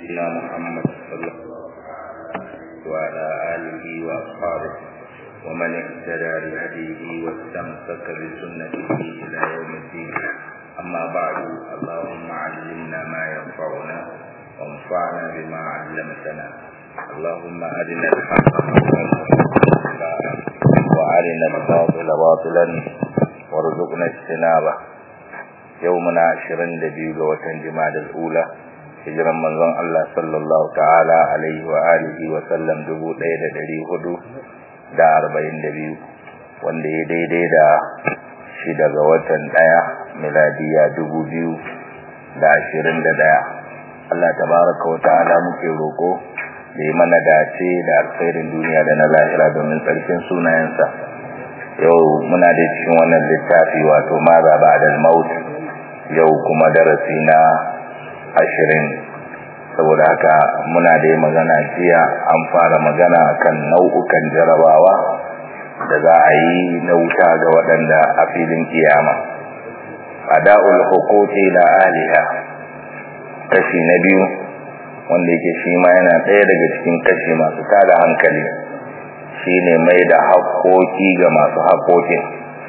نبينا محمد صلى الله عليه وعلى آله وأصحابه ومن اهتدى بهديه واستمسك بسنته إلى يوم الدين أما بعد اللهم علمنا ما ينفعنا وانفعنا بما علمتنا اللهم أرنا الحق وأرنا الباطل باطلا وارزقنا اجتنابه يومنا عشرين دبيو وتن جماد الأولى hijiran manzon Allah sallallahu ta'ala alaihi wa alihi wa sallam dubu ɗaya da ɗari hudu da arba'in da biyu wanda ya daidai da shi daga watan ɗaya miladiya dubu biyu da ashirin da ɗaya Allah tabaraka wa ta'ala muke roƙo da yi mana dace da alkhairin duniya da na lahira domin tsarkin sunayensa yau muna da cikin wannan littafi wato maza ba da maut yau kuma darasi na ashirin saboda haka muna da magana jiya an fara magana kan nau'ukan jarabawa da za a yi na wuta ga waɗanda a filin kiyama ada'ul huquqi la aliha kashi na biyu wanda yake shi ma yana ɗaya daga cikin kashi masu tada hankali shine mai da haƙoƙi ga masu haƙoƙin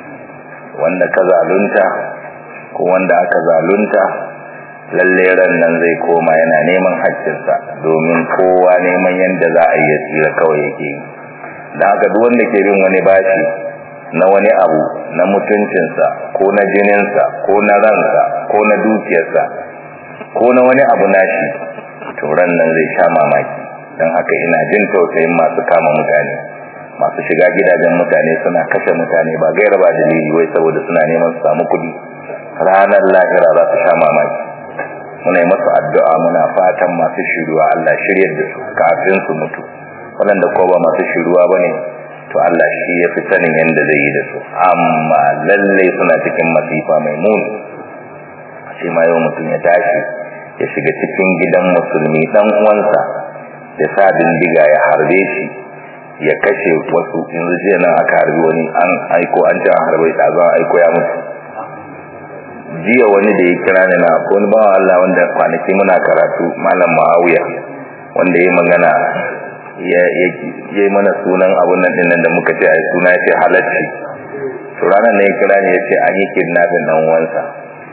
wanda ka zalunta ko wanda aka zalunta lalle ran nan zai koma yana neman haƙƙinsa domin kowa neman yadda za a yi tsira kawai yake yi da haka duk wanda ke bin wani bashi na wani abu na mutuncinsa ko na jininsa ko na ransa ko na dukiyarsa ko na wani abu nashi to ran nan zai sha mamaki don haka ina jin tausayin masu kama mutane masu shiga gidajen mutane suna kashe mutane ba gaira ba dalili wai saboda suna neman su samu kuɗi ranar lahira za su sha mamaki muna yi masu addu'a muna fatan masu shiruwa Allah shiryar da su kafin su mutu waɗanda ko ba masu shiruwa ba ne to Allah shi ya fi sanin yadda zai yi da su amma lallai suna cikin masifa mai muni shi ma yau mutum ya tashi ya shiga cikin gidan musulmi ɗan uwansa ya sa bindiga ya harbe shi ya kashe wasu yanzu jiya nan aka harbi wani an aiko an ce an harbe ɗazan aiko ya mutu jiya wani da ya kira ni na ko wani bawa Allah wanda kwanaki muna karatu malam Muawiya wanda ya magana ya yi mana sunan abun nan din da muka ce ai suna ce halacci to ranar ne ya kira ni ya ce an yi kidnapping dan uwansa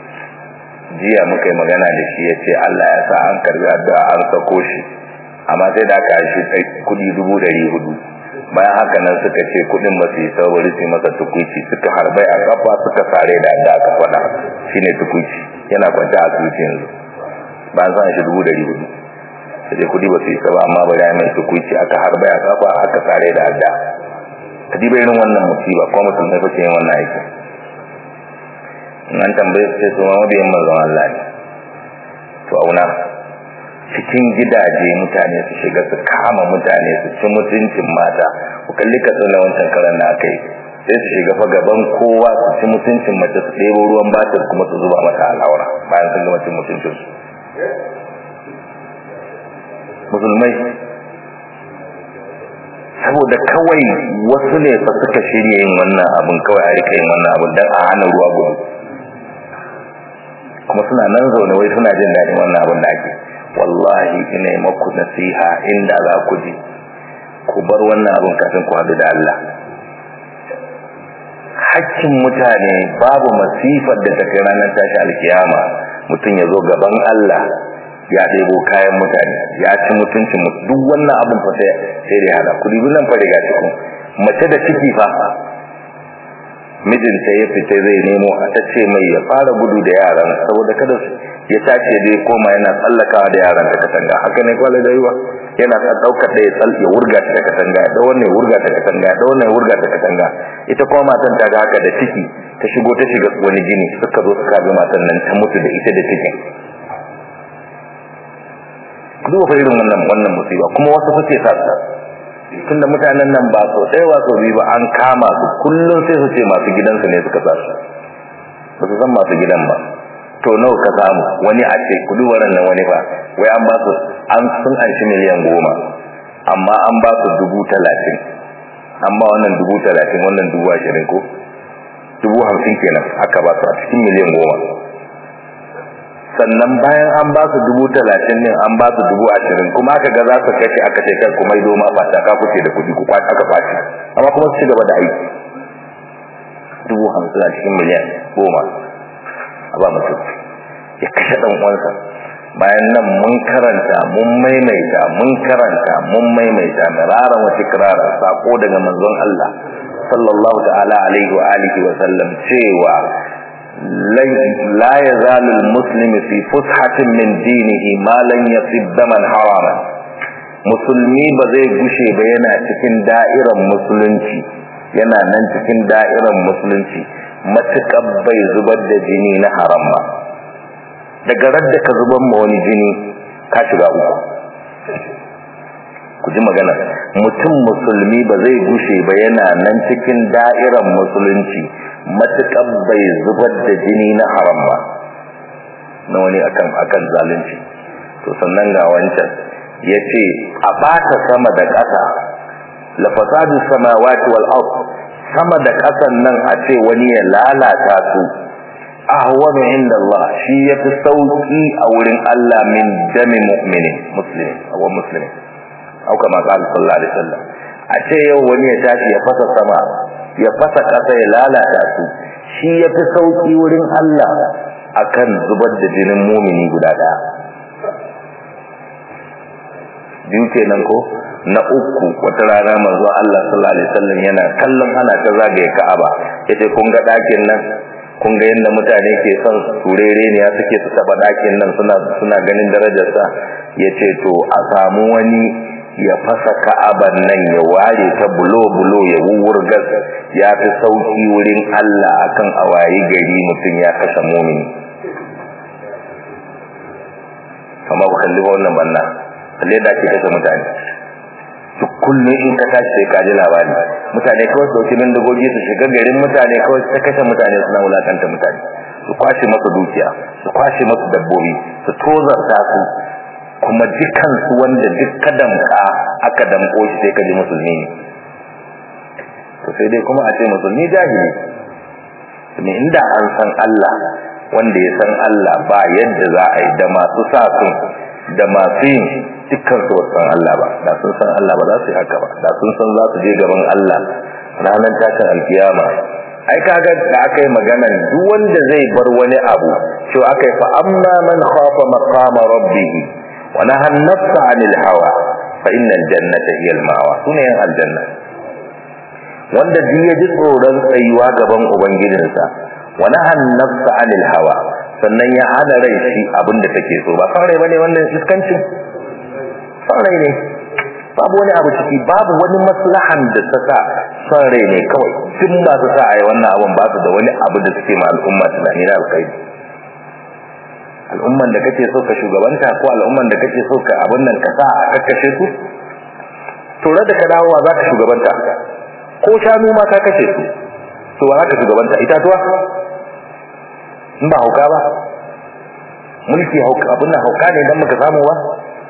jiya muka yi magana da shi ya ce Allah ya sa an karbi addu'a an sako shi amma sai da aka shi kudi dubu dari hudu bayan haka nan suka ce kudin ba su yi saboda su masa tukuci suka harbai a kafa suka sare da da aka faɗa shine tukuci yana kwanta a asibiti yanzu bayan san shi dubu dari hudu sai kudi ba su yi saba amma bari ya mai tukuci aka harbai a kafa aka sare da adda ka diba irin wannan musiba ko musulmai fa yin wannan aikin in an tambaye su sai su ma mabiyan manzon Allah ne to auna cikin gidaje mutane su shiga su kama mutane su ci mutuncin mata ku kalli ka tsalla wancan karan na kai sai su shiga fa gaban kowa su ci mutuncin mace su ɗebo ruwan batir kuma su zuba mata al'aura bayan sun gama cin mutuncin su musulmai saboda kawai wasu ne fa suka shirya yin wannan abin kawai a rika yin wannan abin don a hana ruwa gudu kuma suna nan zaune wai suna jin daɗin wannan abin da ake wallahi ina yi maku nasiha inda za ku ji ku bar wannan abin kafin ku haɗu da Allah hakkin mutane babu masifar da ta kai ranar tashi alkiyama mutum ya zo gaban Allah ya ɗebo kayan mutane ya ci mutuncin duk wannan abin fa sai da hada kudi nan fa riga cikin mace da ciki fa mijinta ya fita zai nemo a ta ce mai ya fara gudu da yaran saboda kada ya tace dai koma yana tsallakawa da yaran ta katanga haka ne kwalai da yiwa yana ta daukar da ya tsal ya wurga ta katanga da wannan ya wurga ta katanga da wannan ya wurga ta katanga ita kuma matan ta ga haka da ciki ta shigo ta shiga wani gini suka zo suka bi matan nan ta mutu da ita da cikin duk fa irin wannan wannan musiba kuma wasu kuke sa tunda mutanen nan ba so ɗaya ba so biyu ba an kama su kullum sai su ce masu gidansu ne suka sa su ba su san masu gidan ba to nawa ka samu wani a ce kudu wannan nan wani ba wai an ba su an sun anshi miliyan goma amma an ba su dubu talatin an ba wannan dubu talatin wannan dubu ashirin ko dubu hamsin kenan aka ba su a cikin miliyan goma sannan bayan an ba su dubu talatin ne an ba su dubu ashirin kuma aka ga za su kashe aka ce kai kuma ido ma fata ka kuce da kuɗi ku kwace aka kwace amma kuma su ci gaba da aiki dubu hamsin a cikin miliyan goma a ba mutum ya kashe ɗan uwansa bayan nan mun karanta mun maimaita mun karanta mun maimaita miraran wa tikrara sako daga manzon Allah sallallahu ta'ala alaihi wa alihi wa sallam cewa la yazalu almuslim fi fushatin min dinihi ma lan yasib daman harama musulmi ba zai gushe ba yana cikin da'irar musulunci yana nan cikin da'irar musulunci matuƙar bai zubar da jini na haram ba daga radda ka zuban ma wani jini ka shiga uku ku ji magana mutum musulmi ba zai gushe ba yana nan cikin da'irar musulunci matukan bai zubar da jini na haram ba na wani akan akan zalunci to sannan ga wancan yace a bata sama da ƙasa la fasadu samawati wal ard sama da ƙasan nan a ce wani ya lalata su ahwanu inda Allah shi yafi sauki a wurin Allah min dami mu'minin muslimin aw muslimin aw kama qala sallallahu alaihi wasallam a ce yau wani ya tashi ya fasa sama ya fasa kasa ya lalata su shi yafi sauki wurin Allah akan zubar da jinin mumini guda daya biyu kenan ko na uku wata rana manzo Allah sallallahu alaihi wasallam yana kallon ana ta zagaye Ka'aba yace kun ga dakin nan kun ga yadda mutane ke son turere ne ya suke su taba dakin nan suna suna ganin darajarsa yace to a samu wani ya fasa ka'aban nan ya ware ta bulo bulo ya wuwurgas ya fi sauki wurin Allah akan awayi gari mutum ya kashe mumini kama ba kalli ba wannan banna kalle da ake kashe mutane duk kullum in ka tashi sai ka ji labari mutane kawai su dauki bindigogi su shiga garin mutane kawai ta kashe mutane suna wulakanta mutane su kwashe masu dukiya su kwashe masu dabbobi su tozarta su kuma dukan su wanda duk ka damka aka damko shi sai ka ji musulmi ne to sai dai kuma a ce musulmi jahili ne inda an san Allah wanda ya san Allah ba yadda za a yi da masu sa sun da masu yin dukkan su san Allah ba da sun san Allah ba za su yi haka ba da sun san za su je gaban Allah ranar tashin alkiyama ai kaga da aka yi maganan duk wanda zai bar wani abu to aka yi fa amma man khafa maqama rabbih wa nahan nafsa 'anil hawa fa innal jannata hiya al-ma'wa sunan aljanna wanda duk ya ji tsoron tsayuwa gaban ubangijinsa wa nahan nafsa 'anil hawa sannan ya hana rai shi abinda take so ba san rai bane wannan iskancin san rai ne babu wani abu ciki babu wani maslahan da ta sa san rai ne kawai duk ba su sa a yi wannan abin ba su da wani abu da suke ma al'umma tunani na alkhairi al'umman da kake so ka shugabanta ko al'umman da kake so ka abin nan ka sa a kakkashe su to da ka dawo za ka shugabanta ko shanu ma ka kashe su to ba za ka shugabanta itatuwa in ba hauka ba mulki hauka abin nan hauka ne dan muka samu ba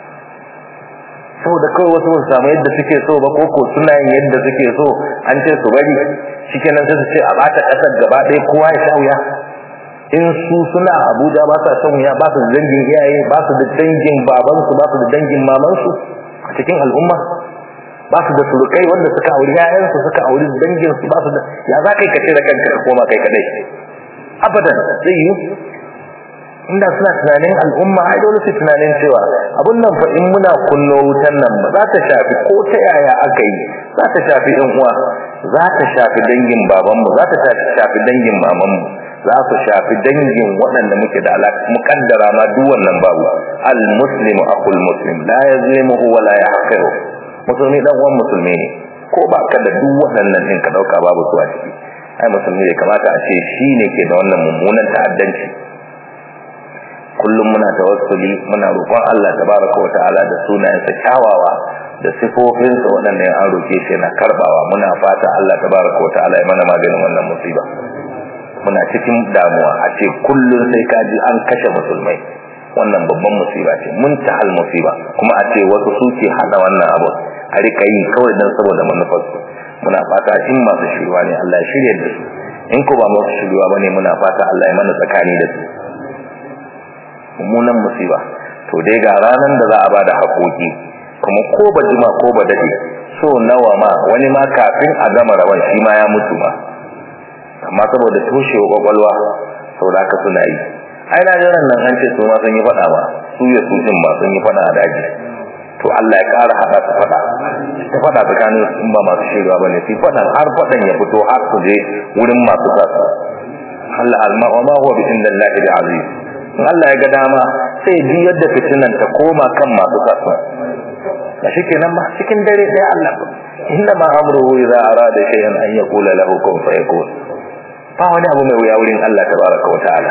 saboda kawai wasu ba samu yadda suke so ba koko suna yin yadda suke so an ce su bari shikenan sai su ce a bata kasar gaba ɗaya kowa ya sha wuya in su suna Abuja ba sa shan wuya ba su da dangin iyaye ba su da dangin babansu ba su da dangin mamansu a cikin al'umma ba su da surukai wanda suka auri yayansu suka auri dangin su ba su da ya za kai ka da kanka ka koma kai kadai abadan zai yi inda suna tunanin al'umma ai dole su tunanin cewa abun nan fa in muna kunno wutan nan ba za ta shafi ko ta yaya aka yi za ta shafi ɗan uwa za ta shafi dangin babanmu za ta shafi dangin mamanmu za su shafi dangin waɗanda muke da alaƙa muƙaddara ma duk wannan babu al muslimu aqul muslim la yazlimuhu wa la yahqiru musulmi dan uwan musulmi ne ko ba ka da duk waɗannan din ka dauka babu su a ciki ai musulmi ne kamata a ce shi ne ke da wannan mummunan ta'addanci kullum muna tawassuli muna roƙon Allah tabaraka wa ta'ala da sunayensa kyawawa da sifofinsa waɗanda an roke shi na karbawa muna fata Allah tabaraka wa ta'ala ya mana maganin wannan musiba muna cikin damuwa a ce kullum sai ka ji an kashe musulmai wannan babban musiba ce mun ta hal musiba kuma a ce wasu suke hada wannan abu a rika yi kawai don saboda manufarsu muna fata in masu shirwa ne Allah ya shirya da su in ko ba masu shirwa ba ne muna fata Allah ya mana tsakani da su mummunan musiba to dai ga ranan da za a bada haƙoƙi kuma ko ba jima ko ba dade so nawa ma wani ma kafin a gama rawan shi ma ya mutu ma amma saboda toshewa kwakwalwa saboda haka suna yi ai na jiran nan an ce su ma sun yi faɗa ma su ya su din ba sun yi faɗa a daji to Allah ya ƙara haɗa su faɗa ta faɗa tsakanin in ba masu shirya ba ne su faɗan har faɗan ya fito har su je wurin masu sa su Allah alma wa ma huwa bi inda Allah bi aziz in Allah ya ga dama sai ji yadda fitinan ta koma kan masu sa su ba shi kenan ba cikin dare ɗaya Allah inna ma amruhu idza arada shay'an an yaqula lahu kun fayakun ba wani abu mai wuya wurin Allah tabaraka wa ta'ala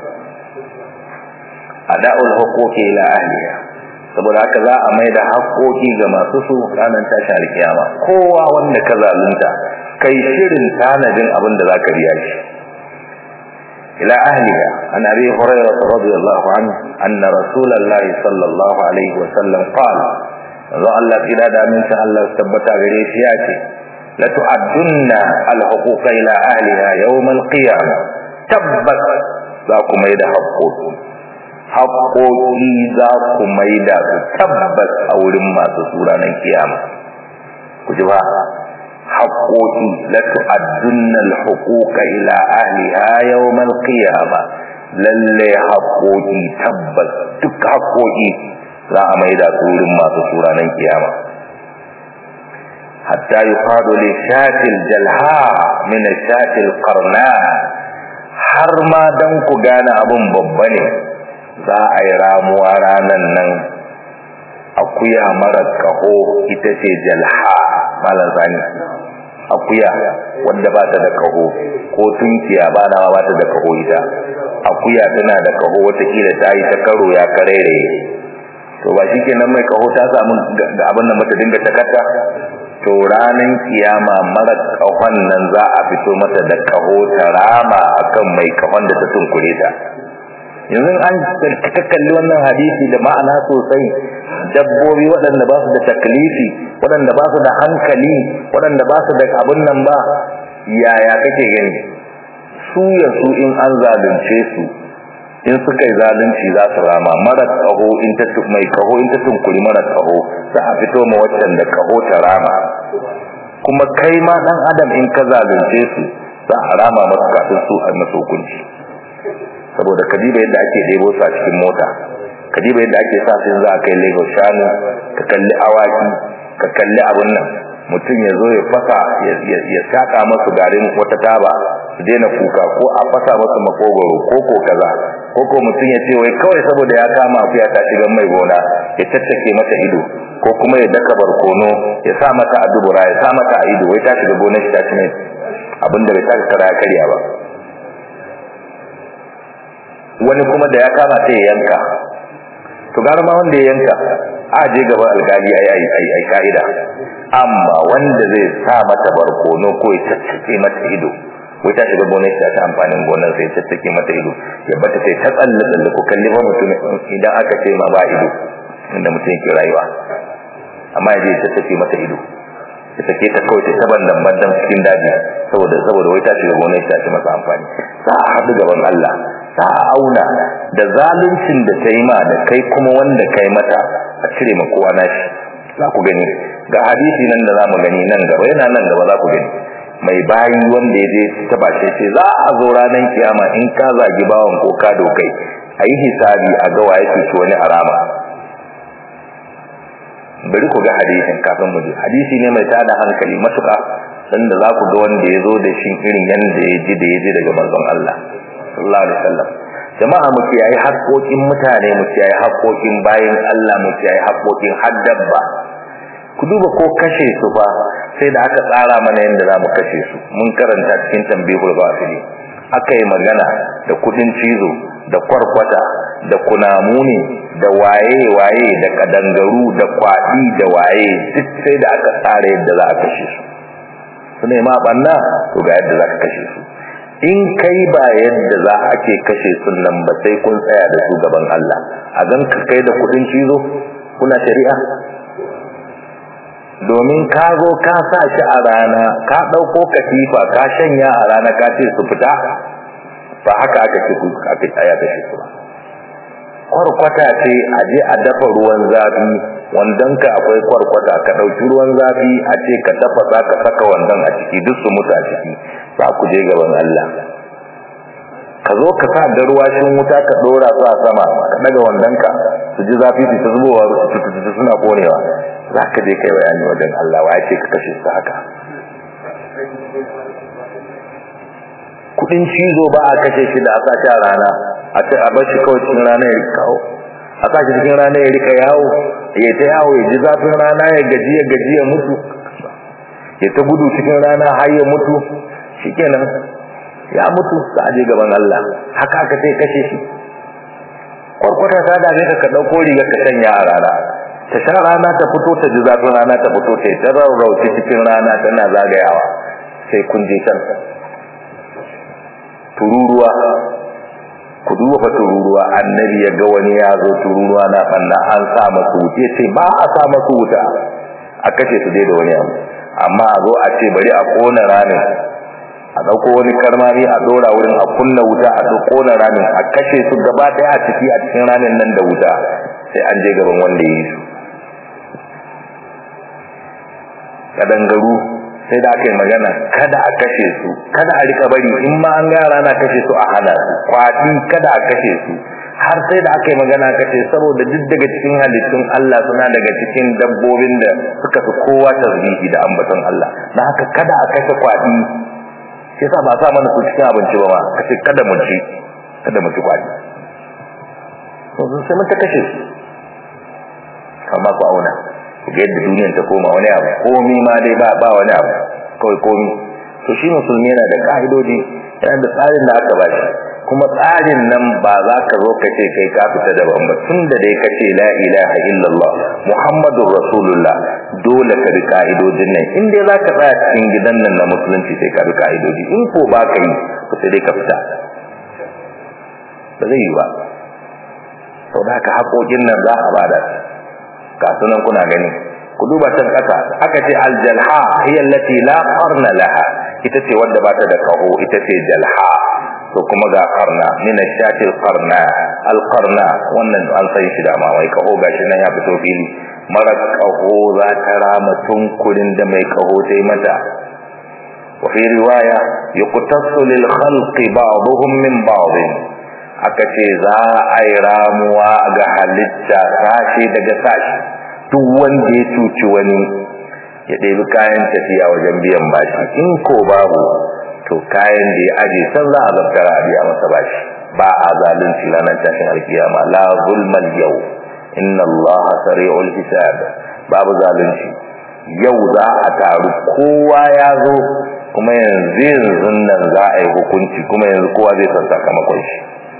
ada'ul huquqi ila ahliha saboda haka za a maida haƙoƙi ga masu su ranar tashar kiyama kowa wanda ka zalunta kai shirin tanadin abin da zaka biya shi ila ahliha an abi hurairah radiyallahu anhu anna rasulullahi sallallahu alaihi wa sallam qala manzo Allah kira da aminci Allah tabbata gare shi ya ce la tu'addunna al-huquqa ila ahliha yawm al-qiyamah tabbas za ku mai da haƙoƙi haƙoƙi za ku mai da su tabbas a wurin masu sura nan kiyama ku ji ba haƙoƙi la tu'addunna al-huquqa ila ahliha yawm al-qiyamah lalle haƙoƙi tabbas duk haƙoƙi za a mai da su wurin masu sura nan kiyama hatta yufadu li shatil jalha min shatil qarna har ma dan ku gane abun babba ne za a yi ramuwa ranan nan akuya mara kaho ita ce jalha malam zani akuya wanda ba ta da kaho ko tunkiya ba na ba ta da kaho ita akuya tana da kaho watakila ta yi ta karo ya karere to ba shi kenan mai kaho ta samu ga abin nan mata dinga takata to ranan kiyama mara kahon nan za a fito mata da kaho ta rama akan mai kahon da ta tunkure ta yanzu an ka kalli wannan hadisi da ma'ana sosai dabbobi waɗanda ba su da taklifi waɗanda ba su da hankali waɗanda ba su da abin nan ba yaya kake gani su ya su in an zalunce su in suka yi zalunci za su rama mara kaho in ta mai kaho in ta tunkuri mara kaho za a fito ma waccan da kaho ta rama kuma kai ma dan adam in ka zalunce su za a rama masu kafin su a masu hukunci saboda kadiba yadda ake ɗebo su a cikin mota kadiba yadda ake sa su za a kai lagos shanu ka kalli awaki ka kalli abun nan mutum ya zo ya fasa ya saka masu garin wata taba su daina kuka ko a fasa masu makogoro ko ko kaza ko ko mutum ya ce wai kawai saboda ya kama akuya ta shiga mai gona ya tattake mata ido ko kuma ya daka barkono ya sa mata a dubura ya sa mata a ido wai ta shiga gonar shi ta ci mai abinda bai taka kara karya ba wani kuma da ya kama sai ya yanka to gara ma wanda ya yanka a je gaba alkali ai ai ai ai kaida amma wanda zai sa mata barkono ko ya tattake mata ido ko ta shiga gonar ta ta amfanin gonar sai tattake mata ido ya bata sai ta tsalle tsalle ko kalli ba mutum idan aka ce ma ba ido inda mutum yake rayuwa amma ya je ya tattake mata ido ya sake ta kawai ta bandan bandan cikin daji saboda saboda wai ta shiga gonar ta ta masa amfani za a haɗu gaban Allah za a auna da zaluncin da ta yi ma da kai kuma wanda kai mata a cire ma kowa nashi za ku gani ga hadisi nan da za mu gani nan gaba yana nan gaba za ku gani mai bayi wanda ya je ta bashe ce za a zo ranar kiyama in ka zagi bawan ko ka dokai a yi hisabi a ga waye ce wani arama bari ku ga hadisin kafin mu je hadisi ne mai tada hankali matuƙa sanda za ku ga wanda ya zo da shi irin yanda ya ji da ya ji daga manzon Allah sallallahu alaihi wasallam jama'a mu kiyaye haƙoƙin mutane mu kiyaye haƙoƙin bayin Allah mu kiyaye haƙoƙin haddabba ku duba ko kashe su fa sai da aka tsara mana yadda za mu kashe su mun karanta cikin tambihul basili aka yi magana da kudin cizo da kwarkwata da kunamuni da waye-waye da kadangaru da kwaɗi da waye duk sai da aka tsara yadda za a kashe su su ne ma ɓanna to ga yadda za ka kashe su in kai ba yadda za a ke kashe sun nan ba sai kun tsaya da su gaban Allah a gan ka kai da kudin cizo kuna shari'a domin ka zo ka sa shi a rana ka ɗauko katifa ka shanya a rana ka ce su fita ba haka aka ce ku aka tsaya da shi ba kwarkwata ce a je a dafa ruwan zafi wandon ka akwai kwarkwata ka ɗauki ruwan zafi a ce ka dafa za ka saka wandon a ciki duk su mutu a ciki za ku je gaban Allah ka zo ka sa da ruwa shin wuta ka dora su a sama ka daga wandon ka su ji zafi su ta zubowa su suna konewa za ka je kai bayani wajen Allah wa ce ka kashe su haka kudin cizo ba a kashe shi da a sa shi a rana a ce a bar shi kawai cikin rana ya rika kawo a sa shi cikin rana ya rika yawo ya ta yawo ya ji zafin rana ya gaji ya gaji ya mutu ya ta gudu cikin rana har ya mutu shikenan ya mutu sa aje gaban Allah haka aka sai kashe shi kwarkwata ta dame ka ka dauko riga ka sanya a rana ta sha rana ta fito ta ji zafin rana ta fito ta ta rarrauce cikin rana tana zagayawa sai kun je can tururuwa ku duba fa tururuwa annabi ya ga wani ya zo tururuwa na banna an sa masu wuce sai ba a sa masu wuta a kashe su dai da wani abu amma a zo a ce bari a kona ramin a dauko wani karmami a dora wurin a kunna wuta a duk kona ramin a kashe su gaba daya a ciki a cikin ramin nan da wuta sai an je gaban wanda ya yi su kadangaru sai da aka yi magana kada a kashe su kada a rika bari in ma an ga rana kashe su a hana su kwati kada a kashe su har sai da aka yi magana kace saboda duk daga cikin halittun Allah suna daga cikin dabbobin da suka fi kowa tasbihi da ambaton Allah na haka kada a kashe kwati shi yasa ba sa mana su cikin abinci ba ma kace kada mu ci kada mu ci kwati to sai mun ta kashe su amma ku auna yadda duniyar ta koma wani abu komi ma dai ba ba wani abu kawai komi to shi musulmi yana da ka'idodi yana da tsarin da aka bashi kuma tsarin nan ba za ka zo ka ce kai ka fita daban ba tun da dai ka ce la ilaha illallah muhammadur rasulullah dole ka bi ka'idodin nan in dai za ka tsaya cikin gidan nan na musulunci sai ka bi ka'idodi in ko ba ka yi to sai dai ka fita ba zai yi ba sau da haka haƙoƙin nan za a bada ga sunan kuna gani ku duba can kasa aka ce aljalha hiya allati la qarna laha ita ce wanda ba ta da kaho ita ce jalha to kuma ga qarna min ashati alqarna alqarna wannan an sai shi da ma wai kaho gashi nan ya fito fili mara kaho za ta rama tunkurin da mai kaho sai mata wa fi riwaya yuqtasu lil khalqi ba'dhum min ba'd aka ce za a yi ramuwa ga halitta sashi daga sashi duk wanda ya cuci wani ya ɗebi kayan tafiya wajen biyan bashi in ko babu to kayan da ya aje san za a zartara a biya masa bashi ba a zalunci ranar tashin alkiyama la zulmal yau inna allaha sari'ul hisab babu zalunci yau za a taru kowa ya zo kuma yanzu yanzu nan za a yi hukunci kuma yanzu kowa zai san sakamakon shi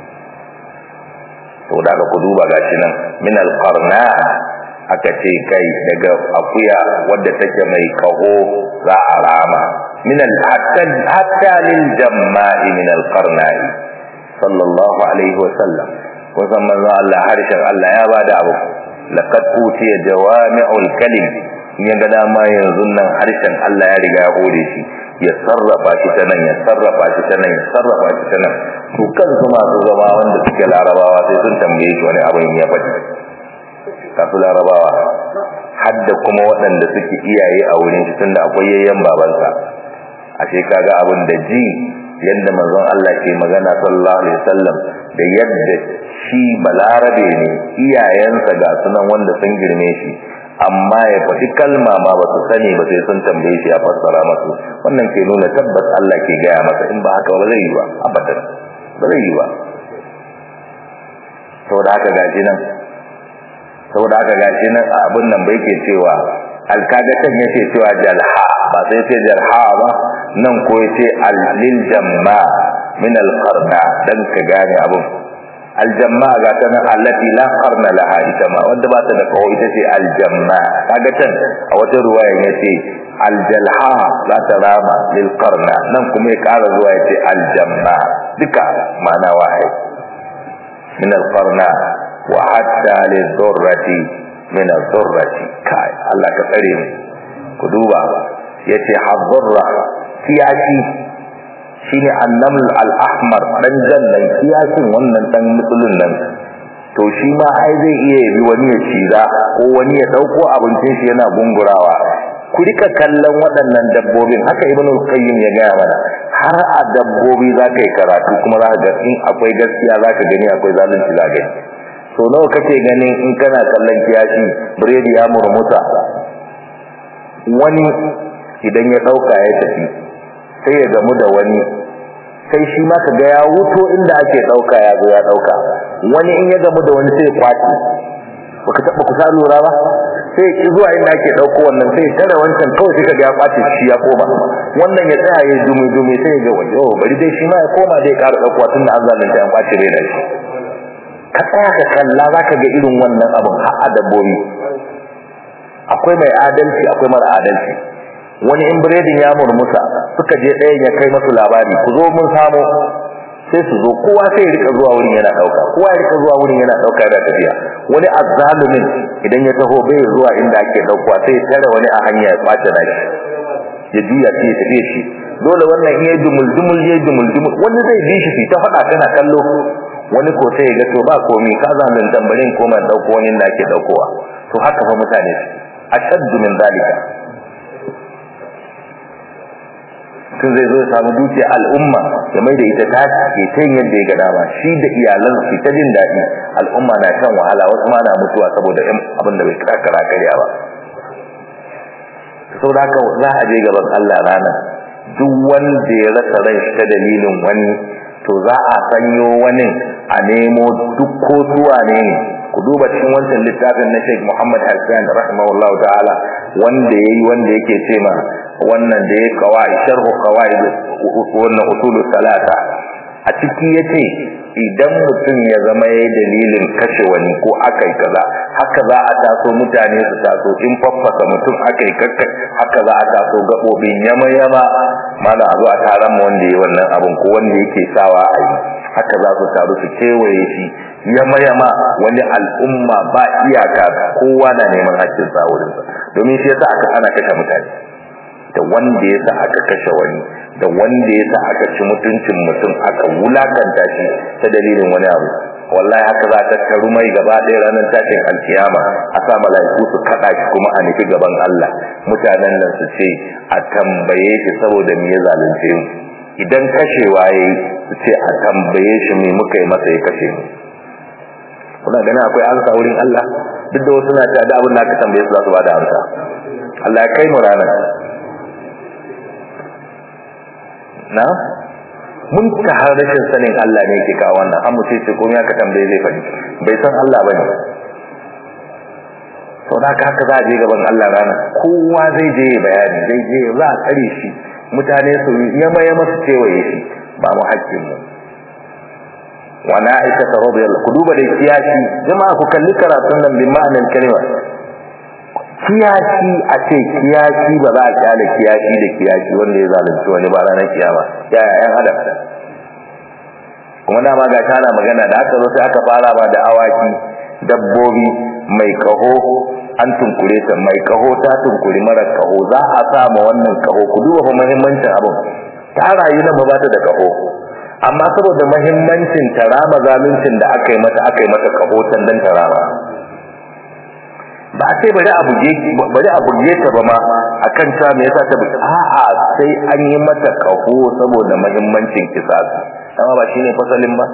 to da ku duba gashi nan min alqarna aka ce kai daga akuya wadda take mai kaho za a rama min al hatta hatta lil jamma'i min alqarna'i sallallahu alaihi wa sallam kusan manzo Allah harshen Allah ya bada abu laqad utiya jawami'ul kalim in ga dama yanzu nan harshen Allah ya riga ya hore shi ya sarrafa shi ta nan ya sarrafa shi ta nan ya sarrafa shi ta nan su kansu masu zama wanda suke larabawa sai sun tambaye shi wani abin ya faɗi kasu larabawa hadda kuma waɗanda suke iyaye a wurin shi tunda akwai yayyan babansa ashe kaga abin da ji yadda manzon Allah ke magana sallallahu alaihi wasallam da yadda shi balarabe ne iyayensa ga sunan wanda sun girme shi amma ya faɗi kalma ma ba su sani ba sai sun tambaye shi ya fassara masu wannan ke nuna tabbas Allah ke gaya masa in ba haka ba zai yi ba abadan ba zai yi ba saboda haka gashi nan saboda haka gashi nan abin nan bai ke cewa alkagatan yace cewa jalha ba sai ce jalha ba nan ko yace alil jamma min alqarna dan ka gane abin aljamma ga ta nan allati la qarna laha ita ma wanda ba ta da kawo ita ce aljamma kaga can a wata ruwaya yace aljalha za ta rama lil qarna nan kuma ya kara zuwa yace aljamma duka ma'ana wahid min alqarna wa hatta lidurrati min adurrati kai Allah ka tsare mu ku duba yace hadurra kiyashi shine annaml al-ahmar dan jannan kiyasin wannan dan mutsulun nan to shi ma ai zai iya yabi wani ya ciza ko wani ya dauko abincin shi yana gungurawa ku rika kallon waɗannan dabbobin haka ibnu qayyim ya gaya mana har a dabbobi za ka yi karatu kuma za ka ga in akwai gaskiya za ka gani akwai zalunci za ka so nawa kake ganin in kana kallon kiyashi biredi ya murmusa wani idan ya ɗauka ya tafi sai ya gamu da wani sai shi ma ka ga ya wuto inda ake ɗauka ya zo ya ɗauka wani in ya gamu da wani sai ya kwaci baka taɓa kusa lura ba sai ki zuwa inda ake dauko wannan sai tare wancan kawai sai kaga ya kwace shi ya koma wannan ya tsaya ya dumi dumi sai ya ga wajo bari dai shi ma ya koma dai ƙara dauko tunda an zalunta an kwace bai da shi ka tsaya ka kalla zaka ga irin wannan abin har a dabbobi akwai mai adalci akwai mara adalci wani in biredin ya murmusa suka je ɗayan ya kai masu labari ku zo mun samu sai su zo kowa sai ya rika zuwa wurin yana dauka kowa ya rika zuwa wurin yana dauka da tafiya wani azzalumin idan ya taho bai zuwa inda ake dauka sai ya tare wani a hanya ya kwace da shi ya juya sai ya tafi shi dole wannan in yayi dumul dumul yayi dumul dumul wani zai bi shi ta fada kana kallo wani ko sai ya ga to ba komai ka zamin tambarin ko man dauko wani da ake daukowa to haka fa mutane ashaddu min zalika tun zai zo ya samu dukiya al'umma ya mai da ita ta ke ta yadda ya ga dama shi da iyalan su ta jin daɗi al'umma na shan wahala wasu ma na mutuwa saboda yan abin da bai kara karya ba sau da haka za a je gaban Allah rana duk wanda ya rasa ran shi ta dalilin wani to za a sanyo wani a nemo duk ko zuwa ne ku duba cikin wancan littafin na Sheikh Muhammad Hassan rahimahullah ta'ala wanda yayi wanda yake ce ma wannan da ya kawai sharhu qawaid wannan usulu salata a ciki yace idan mutum ya zama yayi dalilin kashe wani ko akai kaza haka za a taso mutane su taso in faffasa mutum akai kakka haka za a taso gabobin yama yama mana a zo a taron mu wanda yayi wannan abun ko wanda yake sawa a yi haka za su taru su kewaye shi yama yama wani al'umma ba iyaka kowa na neman haƙƙin sa wurin sa domin shi yasa aka ana kashe mutane da wanda yasa aka kashe wani da wanda yasa aka ci mutuncin mutum aka wulakanta shi ta dalilin wani abu wallahi haka za ta taru mai gaba ɗaya ranar tashin alkiyama a sa mala'iku su kaɗa shi kuma a nufi gaban Allah mutanen nan su ce a tambaye shi saboda me ya zalunce mu idan kashewa yayi su ce a tambaye shi me muka yi masa ya kashe mu kuna ganin akwai ansa wurin Allah duk da wasu na ta da abin da aka tambaye su za su ba da amsa Allah ya kai mu ranar na mun ta har rashin sanin Allah ne yake kawo wannan an mutum ce komai aka tambaye zai faɗi bai san Allah bane sau da haka za a je gaban Allah rana kowa zai je bayani zai je za a tsare shi mutane su yama yama su kewaye shi ba mu haƙƙin mu wani aisha ta radiyallahu ku duba da kiyashi jama'a ku kalli karatun nan bin ma'anar kalma kiyashi a ce kiyashi ba za a kyale kiyashi da kiyashi wanda ya zalunci wani ba ranar kiyama ya yayan adam kuma dama ga tana magana da aka zo sai aka fara ba da awaki dabbobi mai kaho an tunkure ta mai kaho ta tunkuri mara kaho za a sa ma wannan kaho ku duba fa muhimmancin abin ta rayu nan ba ta da kaho amma saboda muhimmancin tarama zaluncin da aka yi mata aka yi mata kaho dan tarama ba sai bari a buge bari a buge ta ba ma akan ta me yasa ta buge a'a sai an yi mata kaho saboda muhimmancin kisasi amma ba shine fasalin ba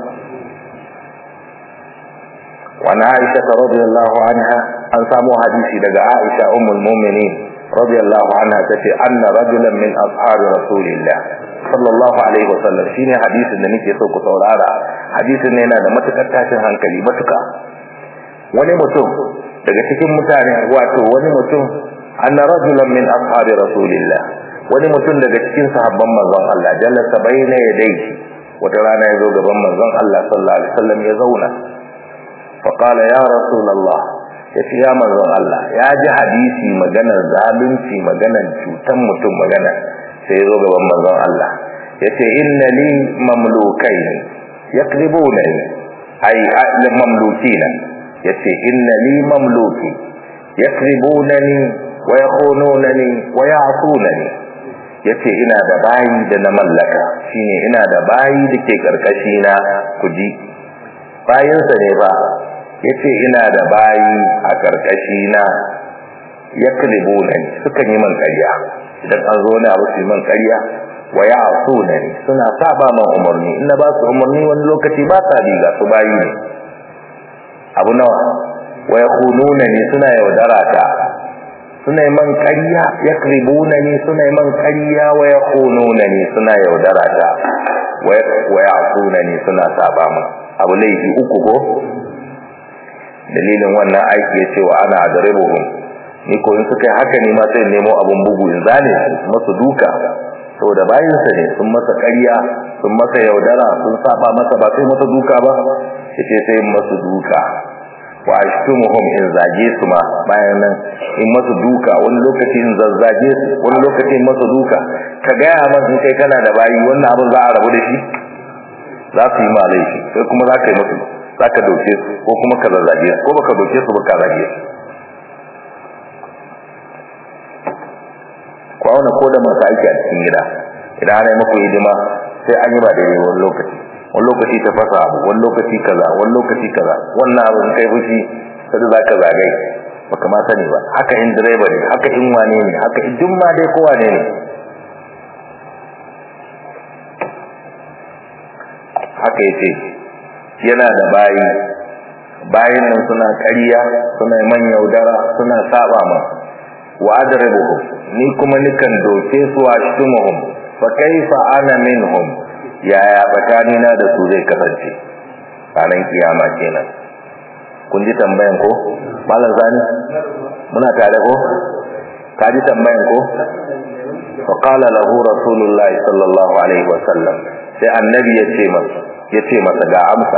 وعن عائشة رضي الله عنها أن سامو حديثي لقى عائشة أم المؤمنين رضي الله عنها تفي أن رجلا من أصحاب رسول الله صلى الله عليه وسلم شيني حديث النبي يسوق سورارا حديث النبي da matukar tashin hankali matuka wani mutum daga cikin mutane wato wani mutum anna rajulan min ashabi rasulillah wani mutum daga cikin sahabban manzon Allah jalasa bayna yadayhi wata rana ya zo gaban manzon Allah sallallahu alaihi wasallam ya zauna فقال يا رسول الله yace ya manzon Allah ya ji hadisi maganar zalunci maganar cutan mutum magana sai ya zo gaban manzon Allah yace inna li mamlukain yaqribuna ay ahli mamlukina yace inna li mamluki yaqribunani wa yakhununani wa ya'sunani yace ina da bayi da na mallaka shine ina da bayi da ke karkashi na kuji bayinsa ne ba yace ina da bayi a karkashi na yaklibuna ni sukan yi man ƙarya idan an zo ne abu su yi man ƙarya wa ya'suna ni suna saba man umarni in na ba su umarni wani lokaci ba sa bi ga su bayi ne abu nawa wa yakhununa ni suna yaudara ta suna man ƙarya yakribuna ni suna man ƙarya wa yakhununa ni suna yaudara ta wa ya'suna ni suna saba man abu laifi uku ko dalilin wannan aiki yace wa ana adribuhum ni ko in suka yi haka ne ma sai nemo abun bugu in zane su masu duka saboda bayansa ne sun masa ƙarya sun masa yaudara sun saba masa ba sai masa duka ba yace sai masu duka wa ashtumuhum in zage su ma bayan nan in masu duka wani lokaci in zazzage su wani lokaci in masu duka ka gaya man in kai kana da bayi wannan abin za a rabu da shi za su yi ma laifi sai kuma za ka yi musu za ka doke su ko kuma ka zazzage su ko baka doke su ba ka zage su ku auna ko da masu aiki a cikin gida idan ana yi muku hidima sai an yi ba daidai wani lokaci wani lokaci ta fasa abu wani lokaci kaza wani lokaci kaza wannan abu kai fushi sai za ka zagai baka ma sani ba haka in direba ne haka in wane ne haka in duk ma dai kowa ne ne haka yace yana da bayi bayin nan suna ƙarya suna man yaudara suna saba ma wa adribuhum ni kuma nikan doke su a shumuhum fa kaifa ana minhum yaya tsakanina da su zai kasance ranar kiyama kenan kun ji tambayan ko malam zani muna tare ko ka ji tambayan ko fa qala lahu rasulullahi sallallahu alaihi wasallam sai annabi ya ce masa ya ce masa ga amsa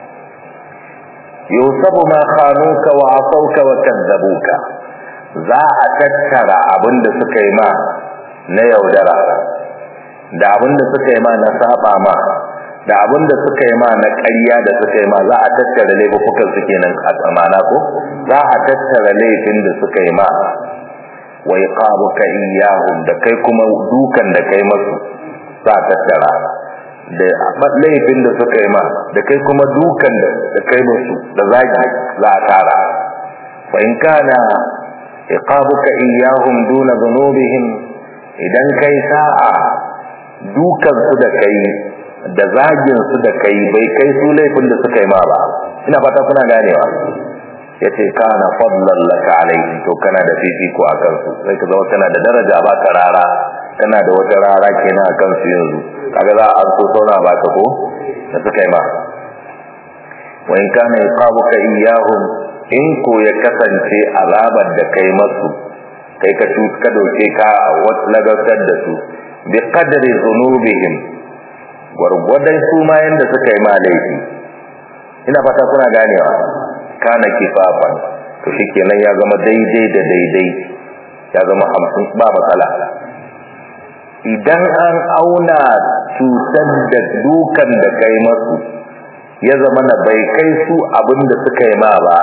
yusabu ma khanuka wa asauka wa kadzabuka za a tattara abinda suka yi ma na yaudara da abinda suka yi ma na saba ma da abinda suka yi ma na ƙarya da suka yi ma za a tattara laifukan su kenan a tsamana ko za a tattara laifin da suka yi ma wa iqabuka iyyahum da kai kuma dukan da kai masu za a tattara da laifin da suka yi ma da kai kuma dukan da kai masu da zagi za a tara fa in kana iqabuka iyyahum duna dhunubihim idan kai sa'a dukan su da kai da zagin su da kai bai kai su laifin da suka yi ma ba ina fata kuna ganewa yace kana fadlan laka alaihi to kana da fifiko akan su sai ka zama kana da daraja ba ka rara kana da wata rara kenan akan su yanzu kaga za a so sauna ba ka ko da suka yi ma wa in kana iqabuka iyyahum in ko ya kasance azabar da kai masu kai ka ka doke ka lagartar da su bi qadri dhunubihim gwargwadon su ma yanda suka yi ma laifi ina fata kuna ganewa kana kifafan to shikenan ya zama daidai da daidai ya zama hamsin ba matsala idan an auna cutar da dukan da kai masu ya zama na bai kai su abin da suka yi ma ba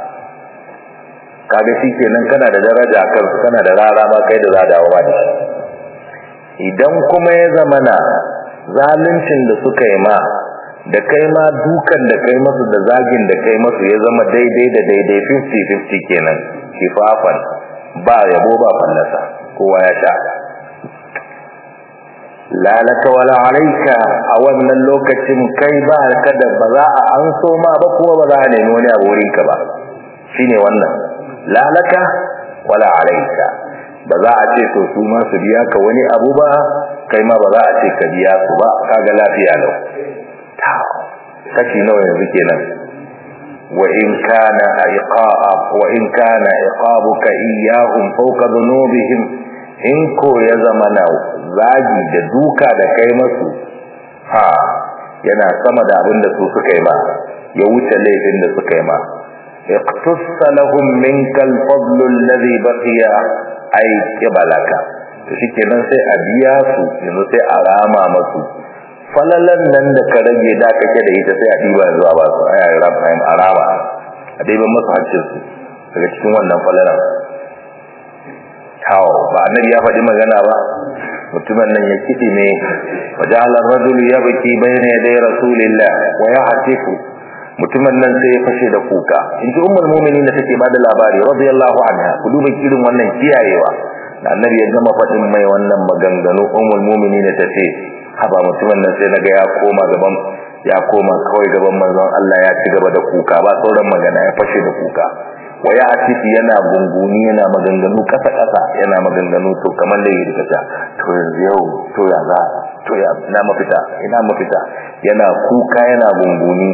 kaga shikenan kana da daraja kansu kana da rara ma kai da za a dawo ba da shi idan kuma ya zama na zaluncin da suka yi ma da kai ma dukan da kai masu da zagin da kai masu ya zama daidai da daidai 50-50 kenan kifafan ba yabo ba fallasa kowa ya sha lalaka wala alaika a wannan lokacin kai ba ka da ba za a an so ma ba kuma ba za a nemi wani abu wurinka ba shine wannan lalaka wala alaika ba za a ce to su ma su biya ka wani abu ba kai ma ba za a ce ka biya su ba kaga lafiya lau kashi nawa yanzu kenan wa in kana iqab wa in kana iqabuka iyyahum fawqa dhunubihim in ko ya zama na zagi da duka da kai masu ha yana sama da abin da su suka yi ma ya wuce laifin da suka yi ma iqtassa lahum minka al-fadl alladhi baqiya ay qibalaka to shikenan sai a biya su yanzu sai a rama masu falalan nan da ka rage da kake da ita sai a diba zuwa ba su ai a rama a diban masu hancin su daga cikin wannan falalan tawo ba annabi ya faɗi magana ba mutumin nan ya kidi ne wajalar rajulu ya baki bayna yaday rasulillah wa ya hatifu mutumin nan sai ya fashe da kuka in ji ummul mu'minin da take bada labari radiyallahu anha ku duba irin wannan kiyayewa da annabi ya gama faɗin mai wannan maganganu ummul mu'minin ta ce haba mutumin nan sai naga ya koma gaban ya koma kawai gaban manzon Allah ya ci gaba da kuka ba sauran magana ya fashe da kuka waya atiki yana gunguni yana maganganu kasa kasa yana maganganu to kamar da yake kasa to yanzu yau to ya za to ya na mafita ina mafita yana kuka yana gunguni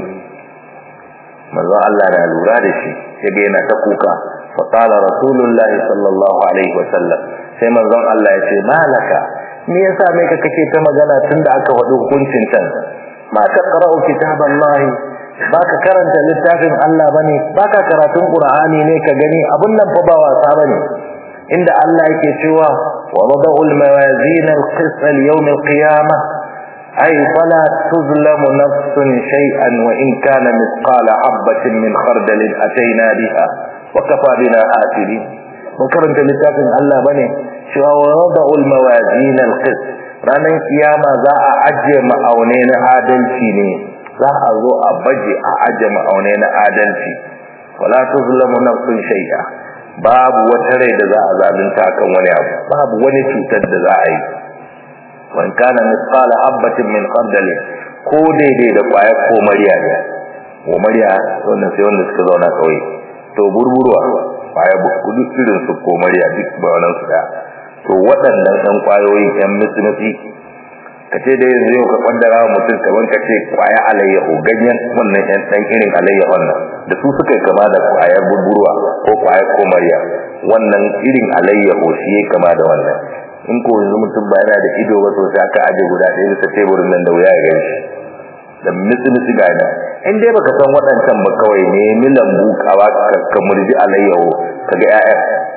manzon Allah na lura da shi yaga yana ta kuka fa qala rasulullahi sallallahu alaihi wasallam sai manzon Allah ya ce malaka me yasa me ka kake ta magana tunda aka faɗi hukuncin can ma taqra'u kitaballahi baka karanta littafin Allah bane baka karatun Qur'ani ne ka gani abun nan fa ba wasa bane inda Allah yake cewa wa wada'ul mawazin al-qist al-yawm al-qiyamah ay fala tuzlamu nafsun shay'an wa in kana mithqala habatin min khardalin atayna biha wa kafa bina hasibin mun karanta littafin Allah bane cewa wa wada'ul mawazin al-qist ranan kiyama za a ajiye ma'aune na adalci ne za a zo a baje a aje ma'aunai na adalci wala tuzlamu nafsun shay'a babu wata rai da za a zalunta kan wani abu babu wani cutar da za a yi wan kana misqala habatin min khardal ko daidai da kwayar ko mariya ne ko mariya wannan sai wanda suka zauna kawai to burburwa kwaya kudu irin su ko mariya duk ba wannan su da to waɗannan ɗan kwayoyi ɗan musulunci ka ce da yanzu yau ka kwaddara wa mutum kaman ka ce kwaya alayyahu ganyen wannan yan dan irin alayyahun nan da su suka kama da kwayar burburwa ko kwayar komariya wannan irin alayyahu shi ya kama da wannan in ko yanzu mutum ba yana da ido ba sosai aka aje guda ɗaya bisa teburin nan da wuya ya gan shi da mitsi-mitsi ga nan in dai baka san waɗancan ba kawai ne lambu kawa ka murji alayyahu ka ga 'ya'yan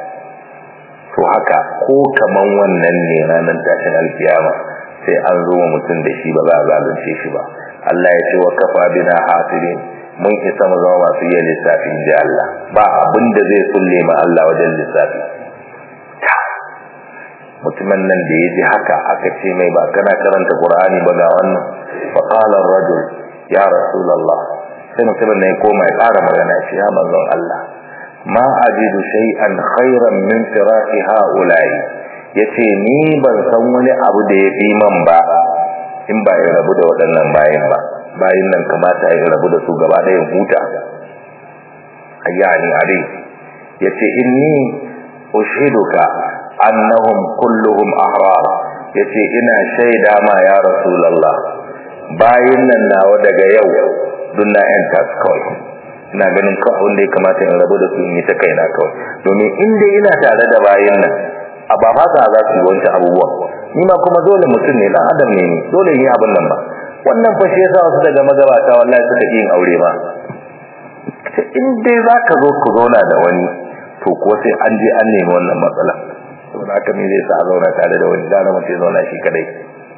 to haka ko kaman wannan ne ranar tashin alkiyama sai an zo wa mutum da shi ba za a zalunce shi ba Allah ya ce wa kafa bina hasirin mun isa mu zama masu yin lissafi ji Allah ba abin da zai sulle ma Allah wajen lissafi mutumin nan da ya ji haka aka ce mai ba kana karanta Qur'ani ba ga wannan fa qala ar-rajul ya rasulullah sai mutumin ne koma ya ƙara magana shi ya manzon Allah ma ajidu shay'an khairan min firaqi ha'ula'i yace ni ban san wani abu da ya fi man ba in ba ya rabu da waɗannan bayin ba bayin nan kamata ya rabu da su gaba ɗaya huta ayyani are yace inni ushiduka annahum kulluhum ahrar yace ina shaida ma ya rasulullah bayin nan nawa daga yau dunna yan kawai ina ganin kawai wanda ya kamata in rabu da su in yi ta kaina kawai domin in dai ina tare da bayin nan a ba fasa za su yi wancan abubuwa ni ma kuma dole mutum ne dan adam ne ni dole yi abin nan ba wannan fa shi yasa wasu daga magabata wallahi suka yin aure ma in dai za ka zo ku zauna da wani to ko sai an je an nemi wannan matsala saboda haka me zai sa zauna tare da wani gara mutum zauna shi kadai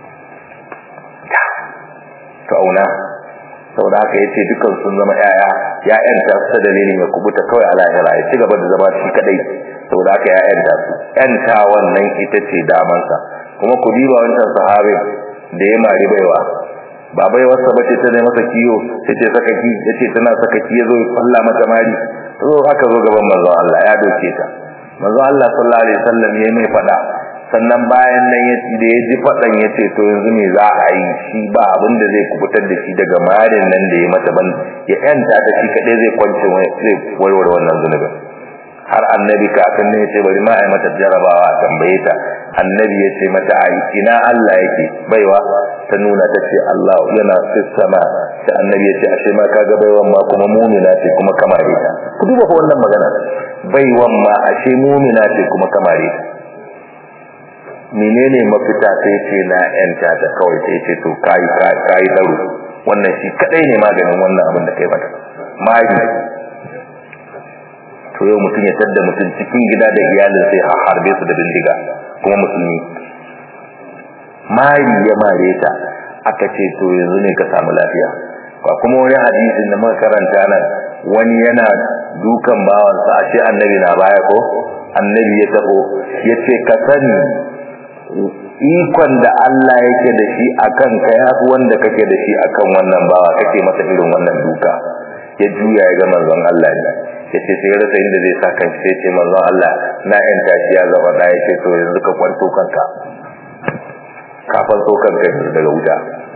to auna saboda haka yace dukan sun zama yaya yayan ta su dalilin ya kubuta kawai a lahira ya ci gaba da zama shi kadai saboda haka yayan ta su yanta wannan ita ce damansa kuma ku diba wancan sahabi da ya mari baiwa ba baiwarsa bace ta ne masa kiyo sai ce saka ki yace tana saka ki yazo Allah mata mari to haka zo gaban manzon Allah ya doke ta manzon Allah sallallahu alaihi wasallam yayi mai fada sannan bayan nan ya da ya ji fadan ya ce to yanzu me za a yi shi ba abin da zai kubutar da shi daga marin nan da ya mata ban ya yanta ta shi kadai zai kwance zai warware wannan zunubin har annabi kafin ne ya ce bari ma a yi mata jarabawa a tambaye ta annabi ya ce mata a ina Allah yake baiwa ta nuna ta ce Allah yana sama sai annabi ya ce ashe ma kaga baiwan ma kuma mumina ce kuma kamare ta ku duba fa wannan magana baiwan ma ashe mumina ce kuma kamare ta menene mafita sai ce na yanta ta kawai sai ce to kai kai daru wannan shi kadai ne maganin wannan abin da kai mata magi to yau mutum ya tadda mutum cikin gida da iyalin sai a harbe su da bindiga kuma musulmi mari ya mare ta aka ce to yanzu ne ka samu lafiya ba kuma wani hadisin da muka karanta nan wani yana dukan bawansa a ce annabi na baya ko annabi ya tabo ya ce ka sani ikon da Allah yake da shi akan ka yafi wanda kake da shi akan wannan bawa kake masa irin wannan duka ya juya ya ga manzon Allah ne ya ce sai rasa inda zai sa kan sai ce manzon Allah na yan tashi ya zama da ya ce to yanzu ka kwanto kanka ka kwanto kanka daga wuta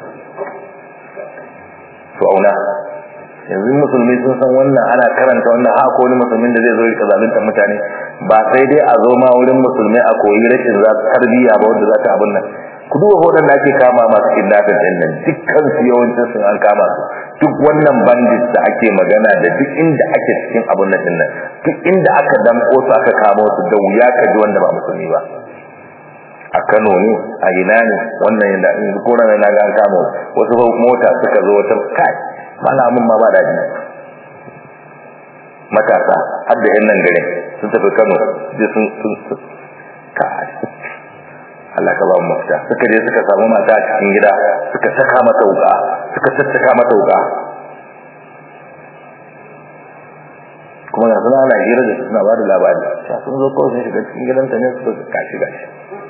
to auna yanzu musulmi sun san wannan ana karanta wannan haka wani musulmin da zai zo ya zalunta mutane ba sai dai a zo ma wurin musulmi a koyi rashin za tarbiyya ba wanda za ta abun nan ku duba hoton da ake kama masu kidnapping din nan dukkan su yawancin sun an kama su duk wannan bandits da ake magana da duk inda ake cikin abun nan din nan duk inda aka damko su aka kama su da wuya ka ji wanda ba musulmi ba a Kano ne a ina ne wannan yanda in ko na na ga an kama wasu mota suka zo wata kai malamin ma ba daɗi matasa har da yan nan gare sun tafi Kano je sun sun kai Allah ka ba mu mafita suka je suka samu mata a cikin gida suka saka mata wuka suka tattaka mata wuka kuma ga suna ana hira da suna ba da labari sun zo kawai sun shiga cikin gidanta ne suka kashi gashi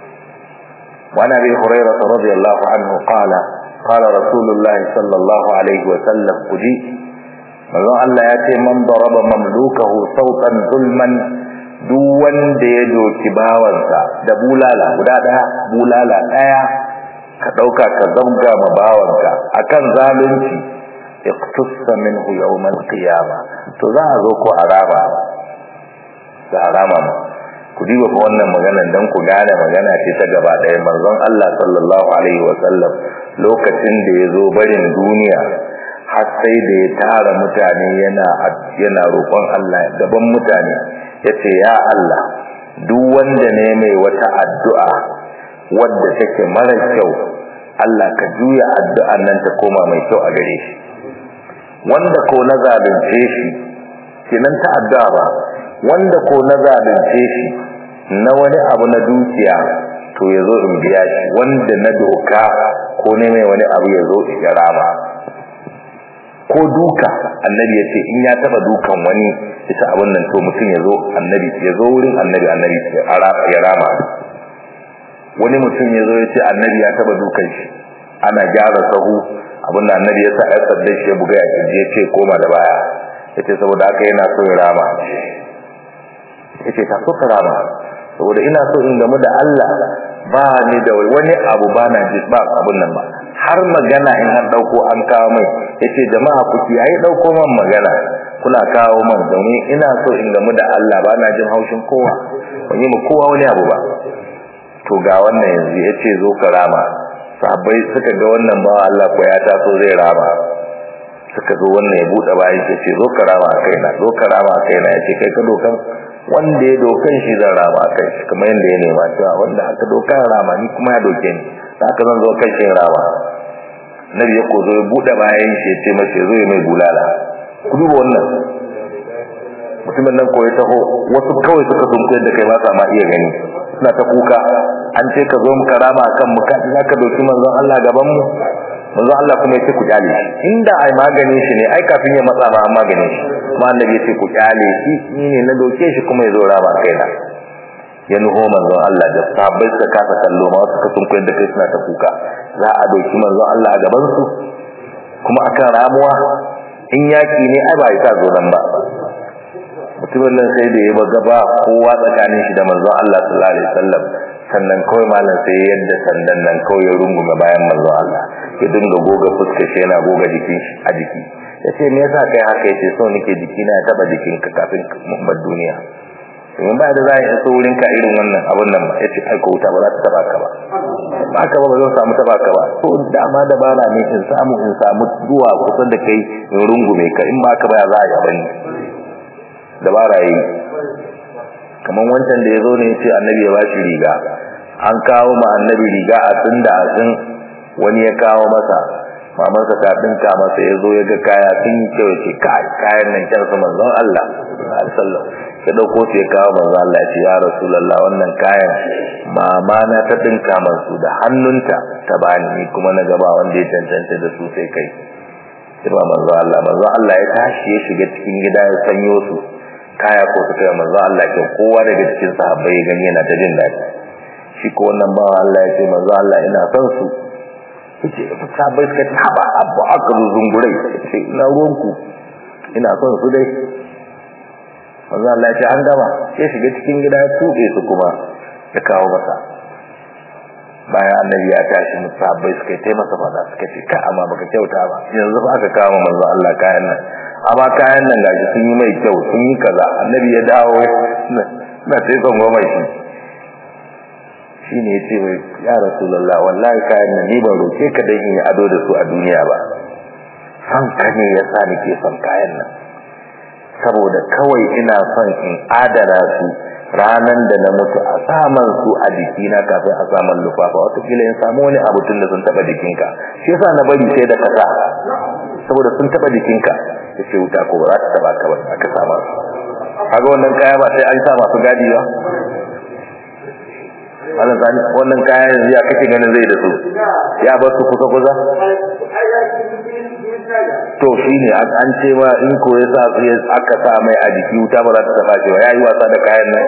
وعن ابي هريره رضي الله عنه قال قال رسول الله صلى الله عليه وسلم قدي manzon Allah ya ce man daraba mamlukahu sautan zulman duk wanda ya doki bawansa da bulala guda daya bulala daya ka dauka ka zabga ma bawanka akan zalunci iqtussa minhu yawm al-qiyama to za a zo ko araba za a rama ku diba fa wannan maganan dan ku gane magana ce ta gaba daya manzon Allah sallallahu alaihi wa sallam lokacin da ya zo barin duniya har sai da ya tara mutane yana yana roƙon Allah gaban mutane yace ya Allah duk wanda ne mai wata addu'a wadda take mara kyau Allah ka juya addu'an nan ta koma mai kyau a gare shi wanda ko na zalunce shi kenan ta addu'a ba wanda ko na zalunce shi na wani abu na dukiya to ya zo in biya shi wanda na doka ko ne mai wani abu ya zo ya rama ko duka annabi ya ce in ya taba dukan wani ita abin nan to mutum ya zo annabi ya zo wurin annabi annabi ya rama wani mutum ya zo ya ce annabi ya taba dukan shi ana gyara sahu abin da annabi ya sa ya sadda shi ya buga ya kirji ya ce koma da baya ya ce saboda haka yana so ya rama ya ce ta so ka rama saboda ina so in gamu da Allah ba ni da wani abu ba na ji ba abun nan ba har magana in an dauko an kawo mai yace jama'a ku kiyaye dauko man magana kuna kawo man domin ina so in gamu da Allah ba na jin haushin kowa ban yi mu kowa wani abu ba to ga wannan yanzu yace zo ka rama sahabbai suka ga wannan ba Allah ko ya taso zai rama suka zo wannan ya bude bayan ya ce zo ka rama kaina zo ka rama kaina yace kai ka dokan wanda ya dokan shi zan rama kai shi kamar yadda ya nema cewa wanda aka doka rama ni kuma ya doke ni da aka zan zo kan shi rama nabi ya kozo ya bude bayan shi ya ce mace zo ya mai bulala ku duba wannan mutumin nan koyi taho wasu kawai suka sunku yadda kai ba sa ma iya gani suna ta kuka an ce ka zo mu karama akan mu ka za ka doki manzon Allah gaban mu manzon Allah kuma ya ce ku kyale shi inda ai maganin shi ne ai kafin ya matsa ma an maganin shi kuma annabi ya ce ku kyale shi ni ne na doke shi kuma ya zo rama kaina ya nuho manzon Allah da sahabbai suka kasa kallo ma suka sun koyar da kai suna ta kuka za a doki manzon Allah a gaban su kuma akan ramuwa in yaki ne ai ba ya sa zo nan ba mutumin nan sai da ya ba gaba kowa tsakanin shi da manzon Allah sallallahu alaihi wasallam sannan kawai malam sai yadda sandan nan kawai ya rungume bayan manzon Allah ya dinga goga fuskar shi yana goga jikin shi a jiki yace me yasa kai haka yace so nake jikina ya taba jikinka kafin mu bar duniya domin ba da za a yi so wurin ka irin wannan abun nan ba yace ai ko wuta ba za ta taba ka ba ba ka ba ba zan samu taba ka ba to dama da bara ne in samu in samu zuwa kusa da kai in rungume ka in ba ka ba za a yi abin da bara yi kamar wancan da ya zo ne yace annabi ya ba shi riga an kawo ma annabi riga a tun da azin wani ya kawo masa mamansa ta dinka masa ya zo ya ga kaya sun yi kyau ce kai kayan nan kyan su manzon Allah sallallahu ya dauko su ya kawo manzon Allah ya ce ya rasulullah wannan kayan mama na ta dinka masu da hannunta ta bani ni kuma na gaba wanda ya cancanta da su sai kai sai ba manzon Allah manzon Allah ya tashi ya shiga cikin gida ya sanyo su kaya ko su kai manzon Allah ke kowa daga cikin sahabbai ya gani yana ta jin daɗi shi ko wannan bawa Allah ya ce manzon Allah ina son su yace sabai suka ce haba abu aka zo zungurai yace ina ruwanku ina son su dai manzo Allah ya ce an gama sai shiga cikin gida ya tuɓe su kuma ya kawo masa bayan annabi ya tashi musabbai suka yi masa fada suka ce ka amma baka kyauta ba yanzu ba aka kama manzo Allah kayan nan amma kayan nan gashi sun yi mai kyau sun yi kaza annabi ya dawo na sai son goma shi shine yace wai ya rasulullah wallahi kayan nan ni ban roke ka dan in yi ado da su a duniya ba san ka ne yasa nake son kayan nan saboda kawai ina son in adana su ranan da na mutu a saman su a jikina kafin a saman lufafa watakila in samu wani abu tun da sun taba jikinka shi yasa na bari sai da kasa saboda sun taba jikinka ya ce wuta ko ba za ta taba ka ba aka sama su kaga wannan kaya ba sai an sa masu gadi ba wannan zani wannan kaya yanzu ya kake ganin zai da su ya bar su kusa kusa to shine an ce ma in ko ya sa su aka sa mai a jiki wuta ba za ta taba shi ba yayi wasa da kayan nan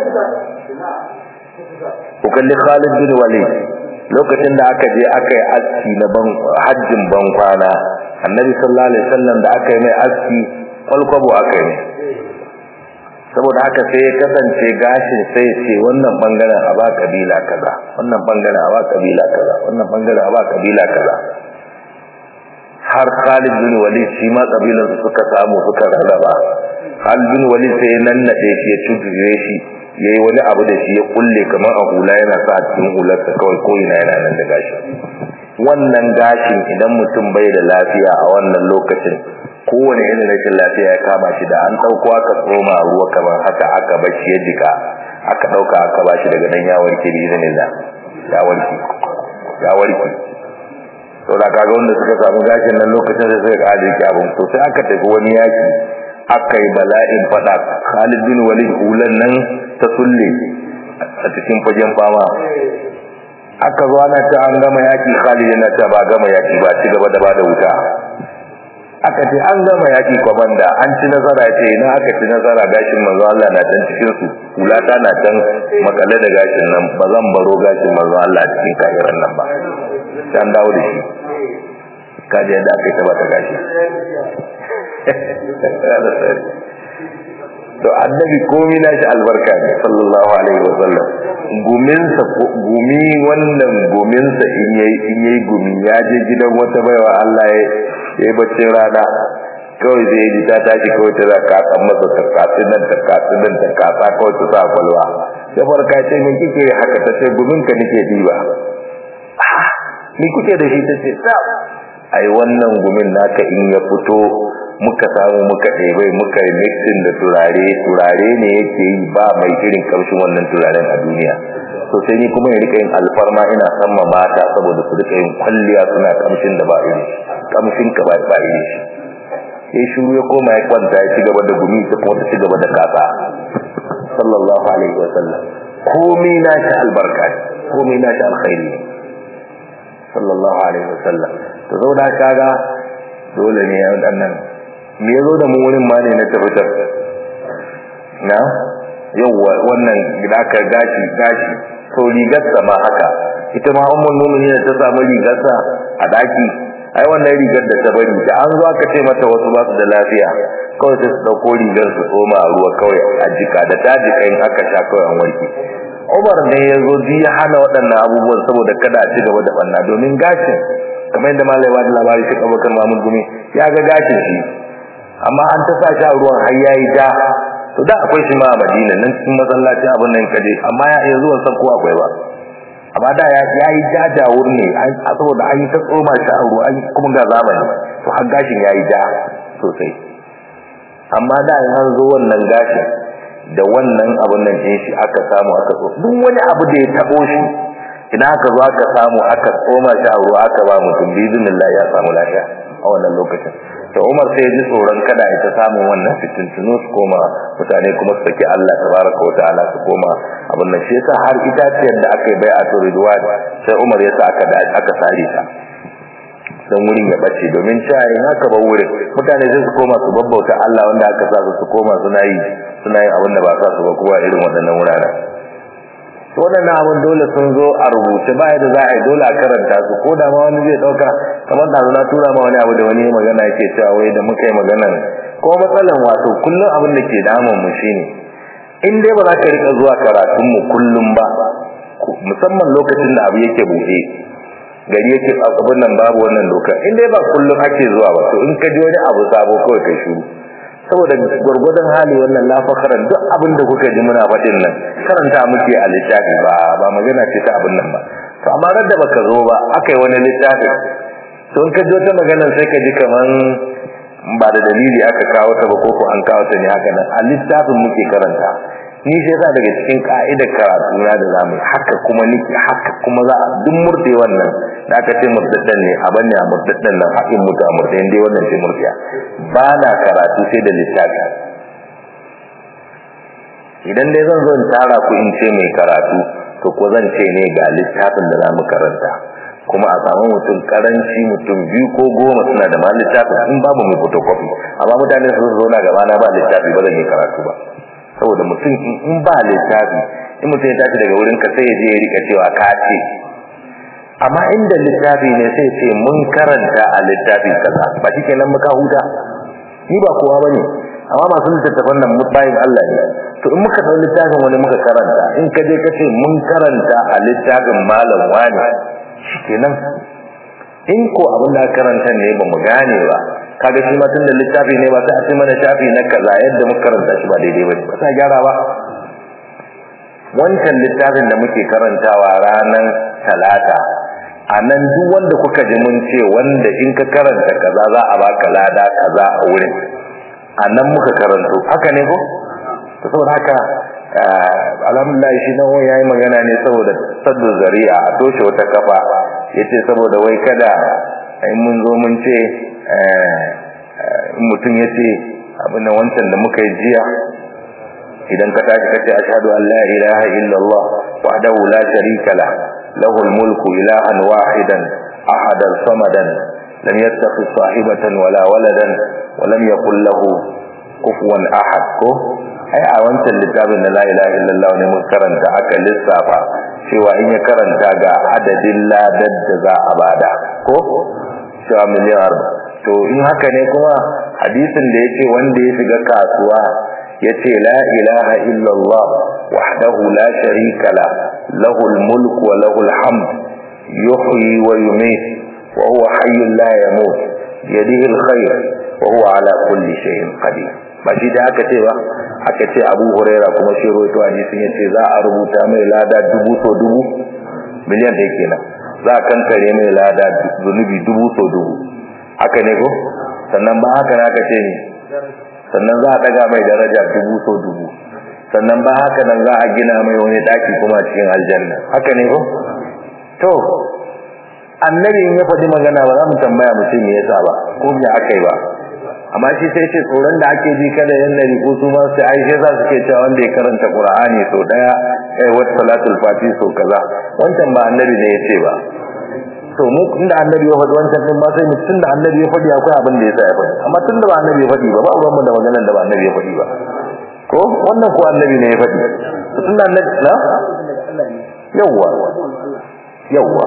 ku kalli Khalid bin Walid lokacin da aka je aka yi aski na ban hajjin ban kwana annabi sallallahu alaihi wasallam da aka yi mai aski kwalkwabo aka yi saboda haka sai ya kasance gashin sai ce wannan bangaren a ba kabila kaza wannan bangaren a ba kabila kaza wannan bangaren a ba kabila kaza har Khalid bin Walid shi ma kabilan su suka samu suka rarraba Khalid bin Walid sai nan nade shi ya tudure shi yayi wani abu da shi ya kulle kamar a hula yana sa cikin hular sa kawai ko ina yana nan da gashi wannan gashin idan mutum bai da lafiya a wannan lokacin kowane irin rashin lafiya ya kama shi da an dauko aka tsoma ruwa kamar haka aka bashi ya jika aka dauka aka bashi daga nan ya warke bi iznillah ya warke ya warke to da kaga wanda suka samu gashin nan lokacin da suka kaje ki abun to sai aka tafi wani yaki aka yi bala'in fada Khalid bin Walid hulan nan ta sulle a cikin fagen fama aka zo ana ta an gama yaki Khalid yana ta ba gama yaki ba ci gaba da bada wuta aka ce an gama yaki komanda an ci nasara ce ina aka ci nasara gashin manzo Allah na can cikin su hulata na can makale da gashin nan ba zan baro gashin manzo Allah cikin kafiran nan ba dan dawo da shi kaje yadda aka yi ta bata gashi to annabi komai na shi albarka ne sallallahu alaihi wasallam guminsa gumi wannan guminsa in yayi in yayi gumi ya je gidan wata baiwa Allah ya yi baccin rana kawai zai ji ta tashi kawai ta zaka kan masa ta katsin nan ta katsin nan ta kasa kawai ta sa kwalwa ya farka ce min kike haka ta ce gumin ka nake diba ni kuke da shi ta ce ai wannan gumin naka in ya fito muka samu muka ɗebai muka yi mixin da turare turare ne yake yi ba mai irin kamshin wannan turaren a duniya to sai ni kuma in rika yin alfarma ina san ma mata saboda su rika yin kwalliya suna kamshin da ba iri kamshin ka ba ba iri shi sai shiru ya koma ya kwanta ya ci gaba da gumi ta kuma ta ci gaba da kasa sallallahu alaihi wa sallam komai na shi albarka komai na shi alkhairi sallallahu alaihi wa sallam to zauna kaga dole ne ya wadannan me yazo da mu wurin ma ne na tabbatar na yawa wannan gida ka gashi gashi to rigar sa ma haka ita ma ummul mu'minin ta samu rigar sa a daki ai wannan rigar da ta bari da an zo aka ce mata wasu ba su da lafiya kawai sai su dauko rigar su tsoma a ruwa kawai a jika da ta jika in aka sha kawai an warke Umar ne ya zo ya hana waɗannan abubuwan saboda kada a ci gaba da banna domin gashin kamar yadda malai wa da labari shi Abubakar Mahmud Gumi ya ga gashin shi amma an ta sa shi a ruwan har yayi da to da akwai shi ma a Madina nan cikin masallaci abin nan kaje amma ya iya zuwa san ko akwai ba amma da ya yayi jajawur ne saboda an yi ta tsoma shi a ruwa kuma ga zamani to har gashin yayi ja sosai amma da an zo wannan gashin da wannan abun nan din shi aka samu aka so duk wani abu da ya tabo shi ina aka zo aka samu aka tsoma shi a ruwa aka ba mutum bizinillah ya samu lafiya a wannan lokacin to Umar sai ya ji tsoron kada ita samu wannan fitintunu su koma mutane kuma su saki Allah tabaraka wataala su koma abin nan shi yasa har itaciyar da aka yi bai a Ridwan sai Umar ya sa aka aka sare ta dan wurin ya bace domin cewa haka ba wurin mutane sai su koma su babbauta Allah wanda aka sa su koma suna yi suna yin abin da ba sa su ba kuma irin waɗannan wuraren waɗannan abin dole sun zo a rubuce ba yadda za a yi dole a karanta su ko da ma wani zai ɗauka kamar da na tura ma wani abu da wani magana yake cewa wai da muka yi maganan ko matsalan wato kullum abin da ke damun mu shine in dai ba za ka rika zuwa karatun mu kullum ba musamman lokacin da abu yake buɗe gari yake abin nan babu wannan doka in dai ba kullum ake zuwa ba to in ka ji wani abu sabo kawai kai shiru saboda gwargwadon hali wannan lafakaran duk abin da kuka ji muna faɗin nan karanta muke a littafi ba ba magana ce ta abin nan ba to amma ran da baka zo ba aka yi wani littafi to in ka ji wata magana sai ka ji kaman ba da dalili aka kawo ta ba ko ko an kawo ta ne haka nan a littafin muke karanta ni sai yasa daga cikin ka'idar karatu na da zamu haka kuma niki haka kuma za a duk murde wannan da aka ce murdaddan ne a banne a murdaddan nan hakin mutu a murdayin dai wannan ce murdiya ba na karatu sai da littafi idan dai zan zo in tara ku in ce mai karatu to ko zan ce ne ga littafin da zamu karanta kuma a samu mutum karanci mutum biyu ko goma suna da ma littafin in babu mai photocopy amma mutane su zo na gaba na ba littafi ba zan yi karatu ba saboda mutum in ba littafi in mutum ya tashi daga wurin ka sai ya je ya rika cewa ka ce amma inda littafi ne sai ce mun karanta a littafi kaza ba shikenan muka huta ni ba kowa bane amma masu littattafan nan bayin Allah ne to in muka dau littafin wani muka karanta in ka je ka ce mun karanta a littafin malam wani shikenan in ko abin da karanta ne ba mu gane ba kaga shi ma tunda littafi ne ba sai a ce mana shafi na kaza yadda muka karanta shi ba daidai ba ba sai gyara ba wancan littafin da muke karantawa ranar talata a nan duk wanda kuka ji mun ce wanda in ka karanta kaza za a baka lada kaza a wurin a nan muka karanto haka ne ko to saboda haka alhamdulillah shi nan wani yayi magana ne saboda saddu zari'a a toshe wata kafa yace saboda wai kada in mun zo mun ce in mutum yace abin wancan da muka yi jiya idan ka tashi kace ashhadu an la ilaha illallah wahdahu la sharika lah له الملك إلها واحدا أحدا صمدا لم يتخذ صاحبة ولا ولدا ولم يقل له كفوا أحد ai a wancan littafin na la ilaha illallah ne mun karanta aka lissafa cewa in ya karanta ga adadin ladar da za a bada ko cewa miliyar to in haka ne kuma hadisin da yace wanda ya shiga kasuwa yace la ilaha illallah wahdahu la sharika la lahul mulku wa lahul hamd yuhyi wa yumiit wa huwa hayyun la yamut yadihi alkhair wa huwa ala kulli shay'in qadir ba shi da aka ce ba aka ce Abu Huraira kuma shi rawaito hadisin yace za a rubuta mai lada dubu so dubu miliyan da kenan za a kankare mai lada zunubi dubu so dubu haka ne ko sannan ba haka na aka ce ne sannan za a daga mai daraja dubu so dubu sannan ba haka nan za a gina mai wani daki kuma cikin aljanna haka ne ko to annabi in ya faɗi magana ba za mu tambaya mutum me yasa ba ko me akai ba amma shi sai ce tsoron da ake ji kada yan nari ko su ma su ai sai za su ke cewa wanda ya karanta qur'ani so daya eh wat salatul fati so kaza wancan ba annabi ne ya ce ba to mu inda annabi ya faɗi wancan din ba sai mu tunda annabi ya faɗi akwai abin da yasa ya faɗi amma tunda ba annabi ya faɗi ba ba ruwan mu da maganar da ba annabi ya faɗi ba ko wannan ko annabi ne ya faɗi to tunda annabi na yawwa yawwa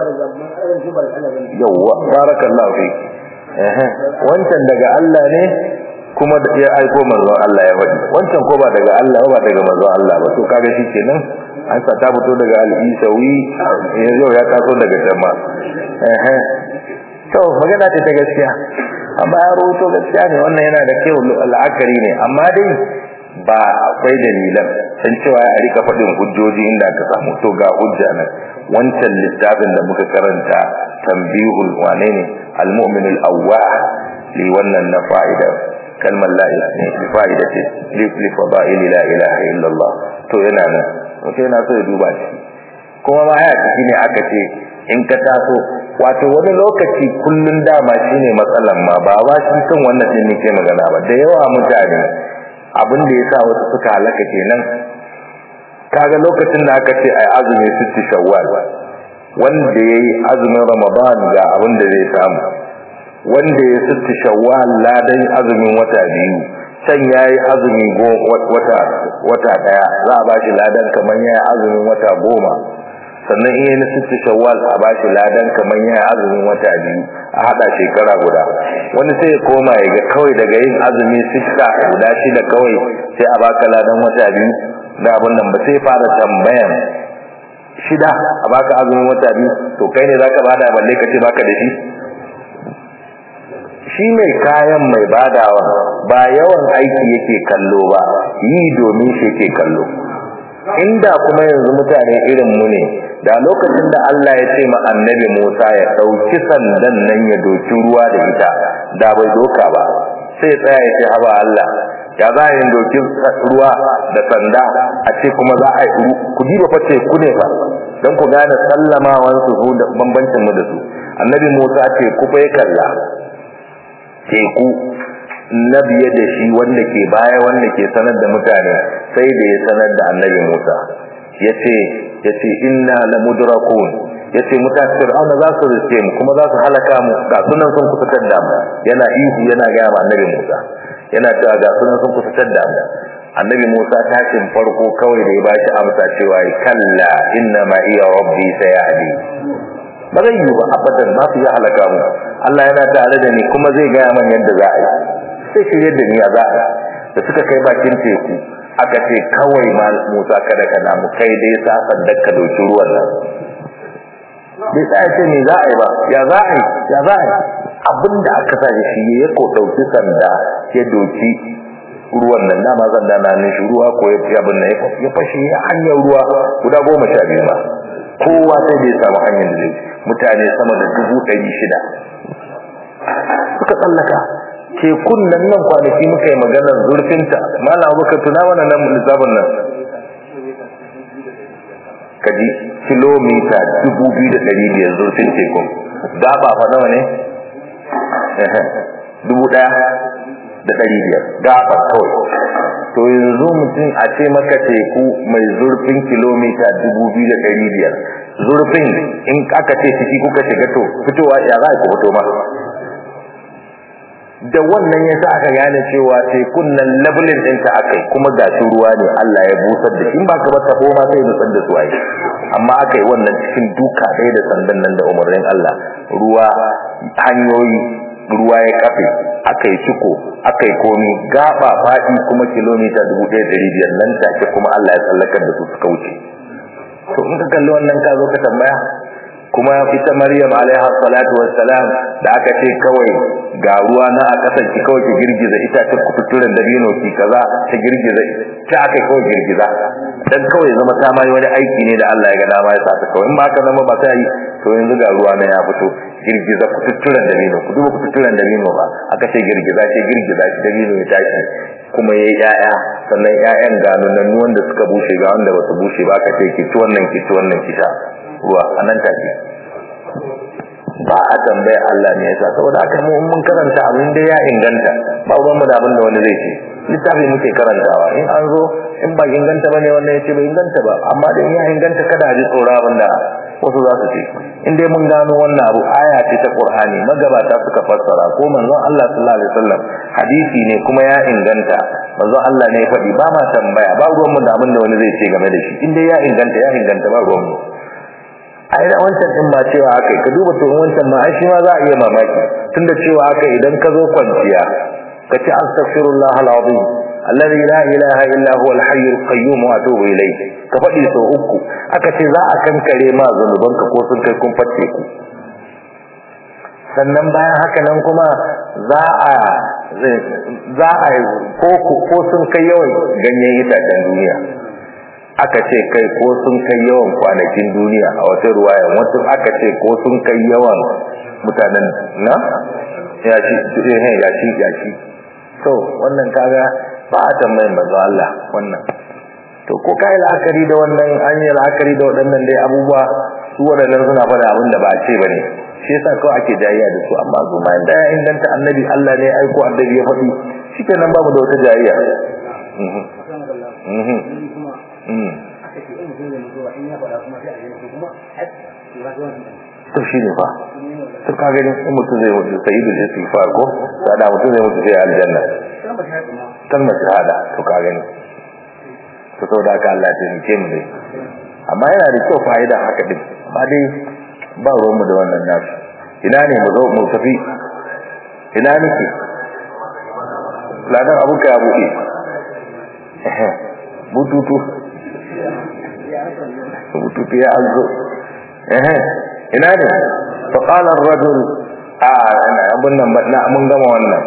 yawwa barakallahu fi eh wancan daga Allah ne kuma da ya aiko manzon Allah ya faɗi wancan ko ba daga Allah ba daga manzon Allah ba to kaga shikenan an sa ta fito daga al-Isawi yau ya taso daga jama eh to magana ce ta gaskiya amma ya rubuto gaskiya ne wannan yana da kyau la'akari ne amma dai ba akwai dalilan san cewa ya rika faɗin hujjoji inda aka samu to ga hujja nan wancan littafin da muka karanta tambihul wane ne al-mu'min al-awwah li wannan na fa'ida kalmar la ilaha li fa'idati li li fada'il la ilaha illa Allah to yana nan to yana so ya duba shi kuma ma ya ciki ne aka ce in ka taso wato wani lokaci kullun dama shine matsalan ma ba ba shi kan wannan din nake magana ba da yawa mutane abin da yasa wasu suka halaka kenan kaga lokacin da aka ce ai azumi sitti shawwal wanda yayi azumin ramadan ga abin da zai samu wanda ya sitti shawwal ladan azumin wata biyu can yayi azumi wata wata daya za a bashi ladan kaman yayi azumin wata goma sannan iya na sittu shawwal a bashi ladan kamar ya azumin wata biyu a hada shekara guda wani sai ya koma ya ga kawai daga yin azumi sitta guda shida kawai sai a baka ladan wata biyu da abin nan ba sai fara tambayan shida a baka azumin wata biyu to kai ne zaka bada balle ka ce baka da shi shi mai kayan mai badawa ba yawan aiki yake kallo ba yi domin shi yake kallo inda kuma yanzu mutane irin mu ne da lokacin da Allah ya ce ma annabi Musa ya dauki sandan nan ya doki ruwa da ita da bai doka ba sai tsaya ya ce haba Allah ya za yin doki ruwa da sanda a ce kuma za a yi ku ji ba face ku ne fa don ku gane sallamawan su da bambancin mu da su annabi Musa ce ku fa ya kalla teku na biye da shi wanda ke baya wanda ke sanar da mutane sai da ya sanar da annabi Musa yace yace inna la mudrakun yace mutane Fir'auna za su riske mu kuma za su halaka mu ga sunan sun kusa da mu yana ihu yana ga annabi Musa yana cewa ga sunan sun kusa da mu annabi Musa tashin farko kawai da ya bashi amsa cewa kalla inna ma iya rabbi sayahdi ba zai yi ba abadan ba su yi halaka mu Allah yana tare da ni kuma zai gaya man yadda za a yi sai shi yadda ni ya za a da suka kai bakin teku aka ce kawai ma Musa kada ka namu kai dai sa sandar ka doki ruwan nan bai tsaya ce me za a yi ba ya za a yi ya za a yi abinda aka sa shi ya ko dauki sanda ya doki ruwan nan dama zanda na nan shi ruwa ko ya fi abin nan ya fashe hanyar ruwa guda goma sha biyu ba kowa sai da ya samu hanyar da zai mutane sama da dubu ɗari shida suka tsallaka tekun nan nan kwanaki muka yi maganar zurfinta malam abubakar tuna mana nan lissafin nan kaji kilomita dubu biyu da ɗari biyar zurfin tekun gaba fa nawa ne dubu ɗaya da ɗari biyar gaba kawai to yanzu mutum a ce maka teku mai zurfin kilomita dubu biyu da ɗari biyar zurfin in aka ce ciki kuka shiga to fitowa ya za ku fito ma da wannan yasa aka gane cewa tekun nan labulin ɗinta aka kuma gashi ruwa ne Allah ya busar da shi in ba ka ba tabo ma sai nusar da su ai amma aka yi wannan cikin duka ɗaya da sandan nan da umarnin Allah ruwa hanyoyi ruwa ya kafe aka yi ciko aka yi komi gaba faɗi kuma kilomita dubu ɗaya ɗari biyar nan take kuma Allah ya tsallakar da su suka wuce to in ka kalli wannan ka zo ka tambaya kuma ita Maryam alaiha salatu wassalam da aka ce kawai ga ruwa na a kasan ki kawai ki girgiza ita ta kuturen dabino ki kaza ta girgiza ta aka kawai girgiza dan kawai zama ta mai wani aiki ne da Allah ya ga dama ya sa ta kawai in ba ka zama ba sai yi to yanzu ga ruwa na ya fito girgiza kuturen dabino ku duba kuturen dabino ba aka ce girgiza ce girgiza shi dabino ya tashi kuma yayi yaya sannan yayan ga nan wanda suka bushe ga wanda ba su bushe ba aka ce ki ci wannan ki ci wannan ki sha ruwa anan take ba a tambaya Allah ne yasa saboda haka mu mun karanta abin da ya inganta ba ruwan mu da abin da wani zai ce littafi muke karantawa in an zo in ba inganta bane wannan yace bai inganta ba amma da in ya inganta kada a ji tsoro abin da wasu za su ce in dai mun gano wannan abu aya ce ta Qur'ani magabata suka fassara ko manzon Allah sallallahu alaihi wasallam hadisi ne kuma ya inganta manzon Allah ne ya faɗi ba ma tambaya ba ruwan mu da abin da wani zai ce game da shi in dai ya inganta ya inganta ba ruwan mu ai da wancan din ma cewa akai ka duba to wancan ma ai shi ma za a iya mamaki tunda cewa akai idan ka zo kwanciya ka ce astaghfirullah alazim alladhi la ilaha illa huwa alhayy alqayyum wa atubu ilayh ka fadi so uku aka ce za a kankare ma zanubanka ko sun kai kun fatte ku sannan bayan haka nan kuma za a za a ko ko sun kai yawan ganyen itacen duniya aka ce kai ko sun kai yawan kwanakin duniya a wata ruwaya wasu aka ce ko sun kai yawan mutanen na ya ci eh ya ci ya ci to wannan kaga ba a tambayin manzo Allah wannan to ko kai la'akari da wannan an yi la'akari da waɗannan dai abubuwa su waɗannan suna faɗa abin da ba a ce bane shi yasa kawai ake jayayya da su amma su ma inda ya inganta annabi Allah ne ya aiko annabi ya faɗi shikenan babu da wata jayayya to shi ne fa to ka gani in mutum zai mutu sai da zai sifa ko da mutum zai mutu sai aljanna kalmar shahada to ka gani to saboda haka Allah ya taimake mu dai amma yana da kyau fa'ida haka din amma dai ba ruwan mu da wannan nasu ina ne mu zo mu tafi ina nake ladan abuka ya buɗe bututu bututu ya azo ina ne fa qala ar-rajul a abun nan na mun gama wannan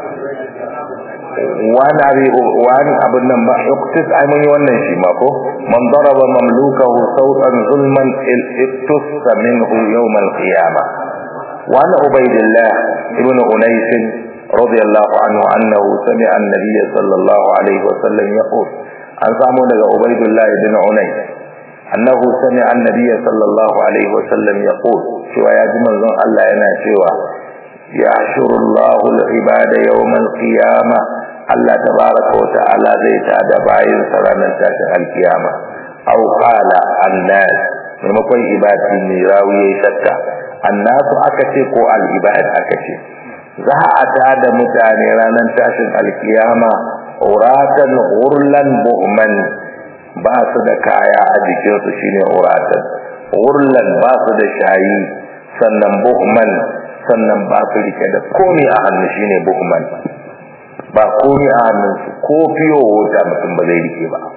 wani abi wani abun nan ba uktis ai mun yi wannan shi ma ko man daraba mamlukahu sawtan zulman iktasa minhu yawm al-qiyamah wa ana ubaydillah ibn unais radiyallahu anhu annahu sami'a an-nabiy sallallahu alaihi wa sallam yaqul an samu daga ubaydillah ibn unais annahu sami'a an-nabiy sallallahu alaihi wa sallam yaqul cewa ya ji manzon Allah yana cewa yahshuru Allahu al-ibada yawm al-qiyamah Allah tabaraka wa ta'ala zai tada bayin sa ranar tashin al-qiyama aw qala an-nas maimakon ibadi ne rawiye shakka annasu aka ce ko al-ibad aka ce za a tada mutane ranar tashin al-qiyama uratan ghurlan bu'man ba su da kaya a jikinsu shine uratan ghurlan ba su da shayi sannan buhman sannan ba su rike da komi a hannu shine buhman ba komi a hannunsu ko fiyo wata mutum ba zai rike ba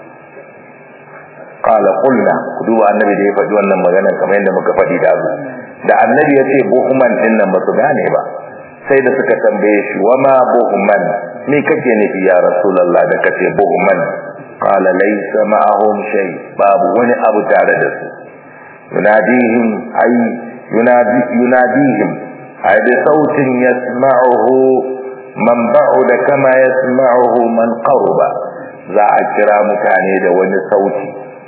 qala qulna ku duba annabi da ya faɗi wannan magana kamar yadda muka faɗi da abu da annabi ya ce buhman din nan ba su gane ba sai da suka tambaye shi wa ma buhman me kake nufi ya rasulullah da kace buhman qala laysa ma'ahum shay babu wani abu tare da su yunadihim ay yunadi yunadihim ay bi sautin yasma'uhu man ba'uda kama yasma'uhu man qaruba za a kira mutane da wani sauti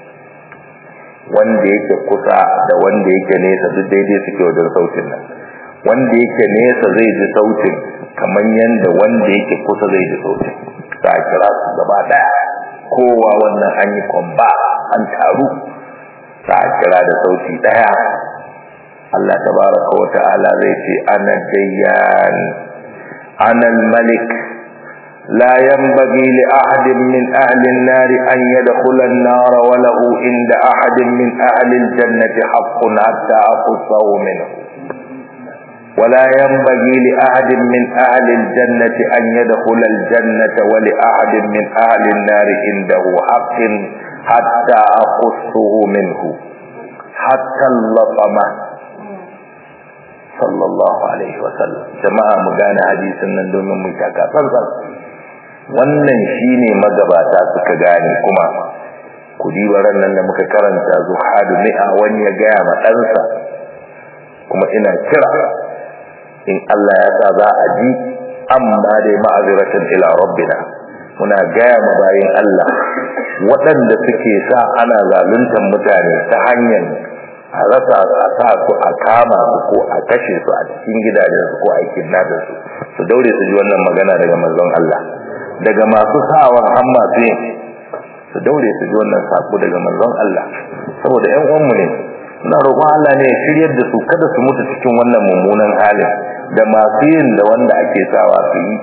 wanda yake kusa da wanda yake nesa duk daidai suke wajen sautin nan wanda yake nesa zai ji sautin kamar yanda wanda yake kusa zai ji sautin za a kira su gaba daya kowa wannan an yi kwamba an taru za a kira da sauti daya Allah tabaraka wa ta'ala zai ce ana dayyan ana malik la yanbaghi li ahadin min ahli an-nar an yadkhula an-nar wa lahu inda ahadin min ahli al-jannati haqqun hatta aqusahu minhu ولا ينبغي لأحد من أهل الجنة أن يدخل الجنة ولأحد من أهل النار عنده حق حتى أقصه منه حتى اللطمة صلى الله عليه وسلم جماعة مغانا حديث nan domin mu taka tsantsan wannan shine magabata suka gane kuma ku diba ran nan da muka karanta zuhadu mi'a wani ya gaya ma ɗansa kuma ina kira in Allah ya sa za a ji amma dai ma'aziratan ila rabbina muna gaya ma bayin Allah waɗanda suke sa ana zaluntar mutane ta hanyar a rasa a sa su a kama su ko a kashe su a cikin gidajen su ko a kidnapping su su daure su ji wannan magana daga manzon Allah daga masu sawa har masu yin su daure su ji wannan sako daga manzon Allah saboda ƴan uwanmu ne suna roƙon Allah ne ya shiryar da su kada su mutu cikin wannan mummunan halin da masu yin da wanda ake sawa su yi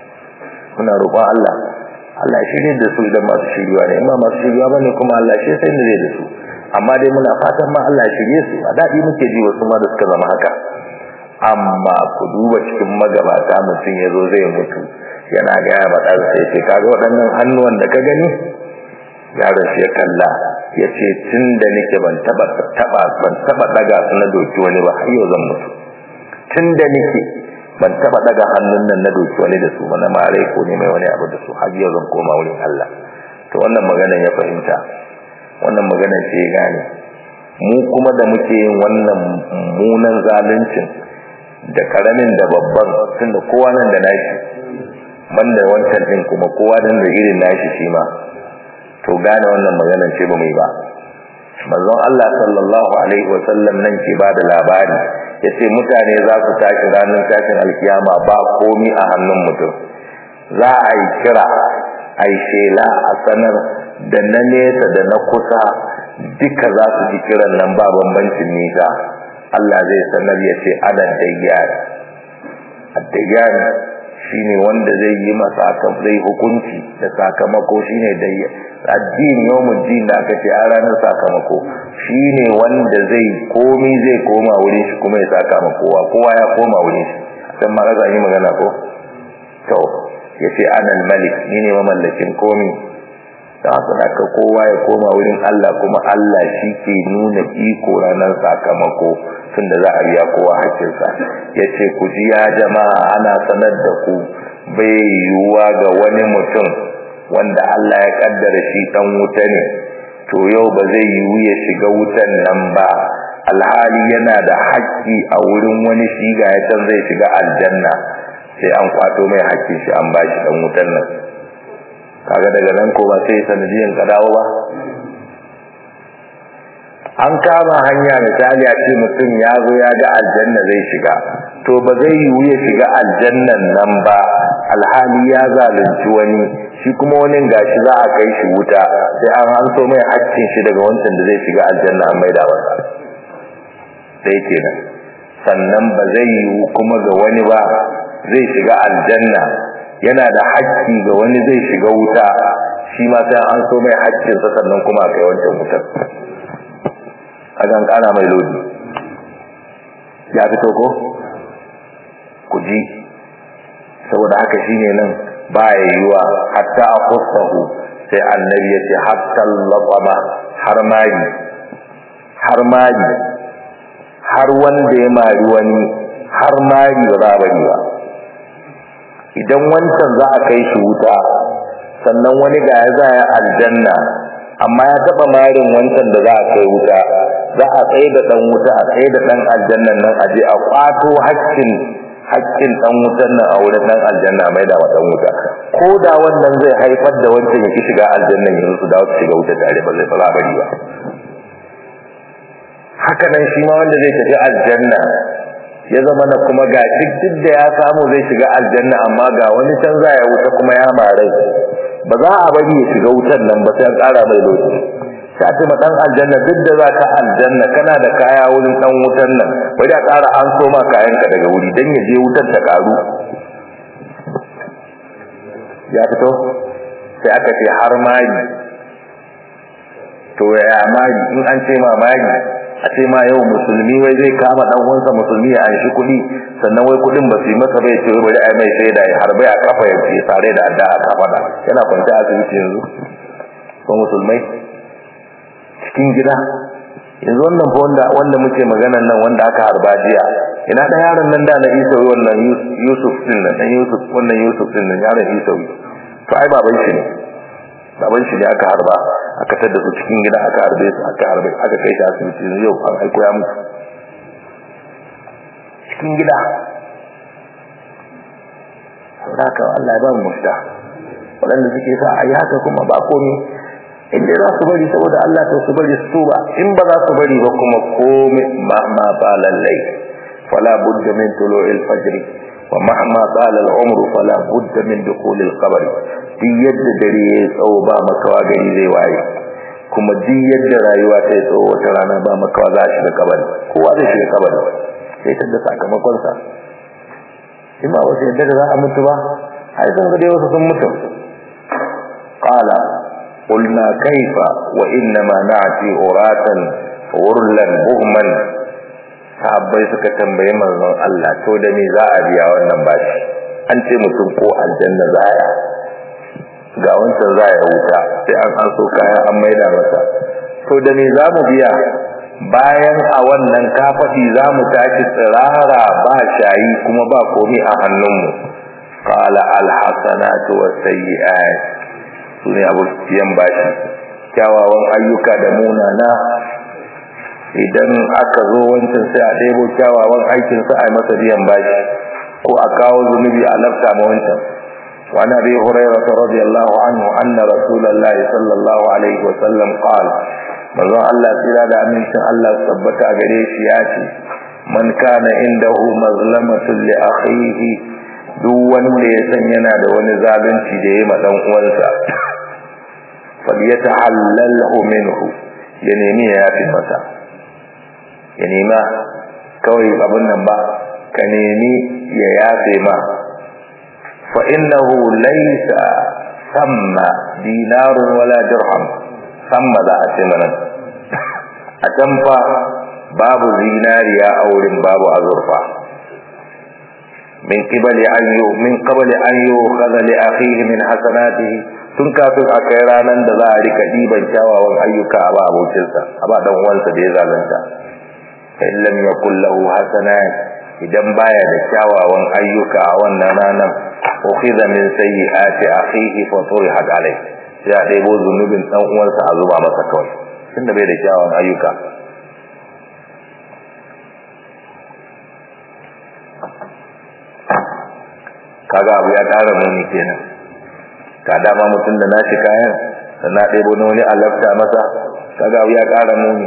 muna roƙon Allah Allah ya shirye da su idan masu shirywa ne amma masu shirywa bane kuma Allah shi sai ne zai da su amma dai muna fatan ma Allah ya shirye su a dadi muke ji wasu ma da suka zama haka amma ku duba cikin magabata mutum ya zo zai mutu yana gaya ma ɗan sai ce kaga waɗannan hannuwan da ka gani yaron shi ya kalla ya ce tun da nake ban taɓa taɓa ban taɓa ɗaga su na doki wani ba har yau zan mutu tun da nake ban taba daga hannun nan na doki wani da su mana mare ko ne mai wani abu da su har yau zan koma wurin Allah to wannan magana ya fahimta wannan magana ce ya gane mu kuma da muke yin wannan munan zaluncin da karamin da babban tunda kowa nan da nashi banda wancan din kuma kowa dan da irin nashi shi ma to gane wannan magana ce ba mai ba manzon Allah sallallahu alaihi wasallam nan ke ba da labari yace mutane za su tashi ranar tashin alkiyama ba komi a hannun mutum za a yi kira a yi shela a sanar da na nesa da na kusa duka za su ji kiran nan ba bambancin nisa Allah zai sanar ya ce ana dayyan addayyan shine wanda zai yi masa zai hukunci da sakamako shine dayyan addini yawmuddin da aka ce a ranar sakamako shine wanda zai komi zai koma wurin shi kuma ya saka ma kowa kowa ya koma wurin shi dan ma ga yi magana ko to yace anal malik ni ne mamallakin komi da haka kowa ya koma wurin Allah kuma Allah shi ke nuna iko ranar sakamako tunda za a biya kowa hakkinsa yace ku ji ya jama'a ana sanar da ku bai yiwuwa ga wani mutum wanda Allah ya kaddara shi dan wuta ne to yau ba zai yiwu ya shiga wutan nan ba alhali yana da haƙƙi a wurin wani shiga ya can zai shiga aljanna sai an kwato mai haƙƙin shi an bashi dan wutan nan kaga daga nan ko ba sai sanadiyan ka dawo ba an kama hanya misali a ce mutum ya zo ya ga aljanna zai shiga to ba zai yiwu ya shiga aljannan nan ba alhali ya zalunci wani shi kuma wani gashi za a kai shi wuta sai an hanso mai haccin shi daga wancan da zai shiga aljanna an maida masa sai kenan sannan ba zai yiwu kuma ga wani ba zai shiga aljanna yana da haƙƙi ga wani zai shiga wuta shi ma sai an so mai haƙƙinsa sannan kuma a kai wancan wutar kagan kana mai lodi ya fito ko ku ji saboda haka shine nan ba ya yiwa hatta a kusahu sai annabi ya ce hatta laƙwama har mari har mari har wanda ya mari wani har mari ba za a bari ba idan wancan za a kai shi wuta sannan wani ga ya za ya aljanna amma ya taba marin wancan da za a kai wuta za a tsaye da dan wuta a tsaye da dan aljannan nan a je a kwato haƙƙin haƙƙin dan wutan nan a wurin dan aljanna mai da dan wuta ko da wannan zai haifar da wancan ya ki shiga aljannan yanzu su dawo su shiga wuta tare ba zai ba bari ba haka nan shi ma wanda zai tafi aljanna ya zama na kuma ga duk da ya samu zai shiga aljanna amma ga wani can za ya wuta kuma ya marai ba za a bari ya shiga wutan nan ba sai an ƙara mai lokaci sai ce ma dan aljanna duk da za ka aljanna kana da kaya wurin dan wutan nan bari a ƙara an so ma kayanka daga wuri dan ya je wutar ta ƙaru ya fito sai aka ce har magi to ya magi in an ce ma magi a ce ma yau musulmi wai zai kama dan uwansa musulmi ya anshi kuɗi sannan wai kuɗin ba su yi masa bai ce wai bari ai mai sai da har bai a kafa ya ce sare da adda a kafa da yana kwanta a asibiti yanzu ko musulmai cikin gida yanzu wannan fa wanda wanda muke magana nan wanda aka harba jiya ina da yaron nan da na Isa wannan Yusuf din nan dan Yusuf wannan Yusuf din nan yaron Isa to ai baban shi ne baban shi ne aka harba aka tada su cikin gida aka harbe su aka harbe aka kai shi asibiti yanzu yau an aiko ya mutu cikin gida saboda Allah ya ba mu mafita waɗanda suke sa a yi haka kuma ba komi in dai za su bari saboda Allah to su bari su tuba in ba za su bari ba kuma komi ma ma ba lallai fala budda min tulu'il fajr wa mahma qala al-umru fala budda min dukhul al-qabr duk yadda dare ya tsawo ba makawa gari zai waye kuma duk yadda rayuwa ta yi tsawo wata rana ba makawa za shi da kabari kowa zai shiga kabari sai ta da sakamakon sa in ba wasu yadda da za a mutu ba ai sun ga dai wasu sun mutu qala قلنا كيف وإنما نعتي أراتا غرلا بهما sahabbai suka tambayi manzon Allah to da me za a biya wannan bashi an ce mutum ko aljanna zaya ga wancan zaya wuta sai an an so kaya an maida masa to da me za mu biya bayan a wannan kafadi za mu tashi tsirara ba shayi kuma ba komi a hannunmu qala alhasanatu wasayyi'at sune abuciyan bashi kyawawan ayyuka da munana idan aka zo wancan sai a ɗebo kyawawan aikin sa a yi masa biyan bashi ko a kawo zunubi a lafta ma wancan وعن ابي هريره رضي الله عنه ان رسول الله صلى الله عليه وسلم قال manzon Allah tsira da amincin Allah tabbata gare shi ya ce man kana indahu mazlamatun li akhihi duk wanda ya san yana da wani zalunci da yayi ma dan uwansa falyatahallalhu minhu ya nemi ya yafi masa ya nema kawai abin nan ba ka nemi ya yafe ma fa innahu laysa samma dinarun wala dirham samma za a ce mana a can fa babu zinariya a wurin babu azurfa min qibali an yu min qabli an yukhadha li akhihi min hasanatihi tun kafin a kai ranar da za a rika diban kyawawan ayyuka a ba abokinsa a ba dan uwansa da ya zalunta in lam yakul lahu hasanat idan baya da kyawawan ayyuka a wannan ranar ukhidha min sayyiati akhihi fa turihat alayh sai a ɗebo zunubin dan uwansa a zuba masa kawai tunda bai da kyawawan ayyuka kaga abu ya ƙara muni kenan ka dama mutum da nashi kayan da na ɗebo na wani alafta masa kaga abu ya ƙara muni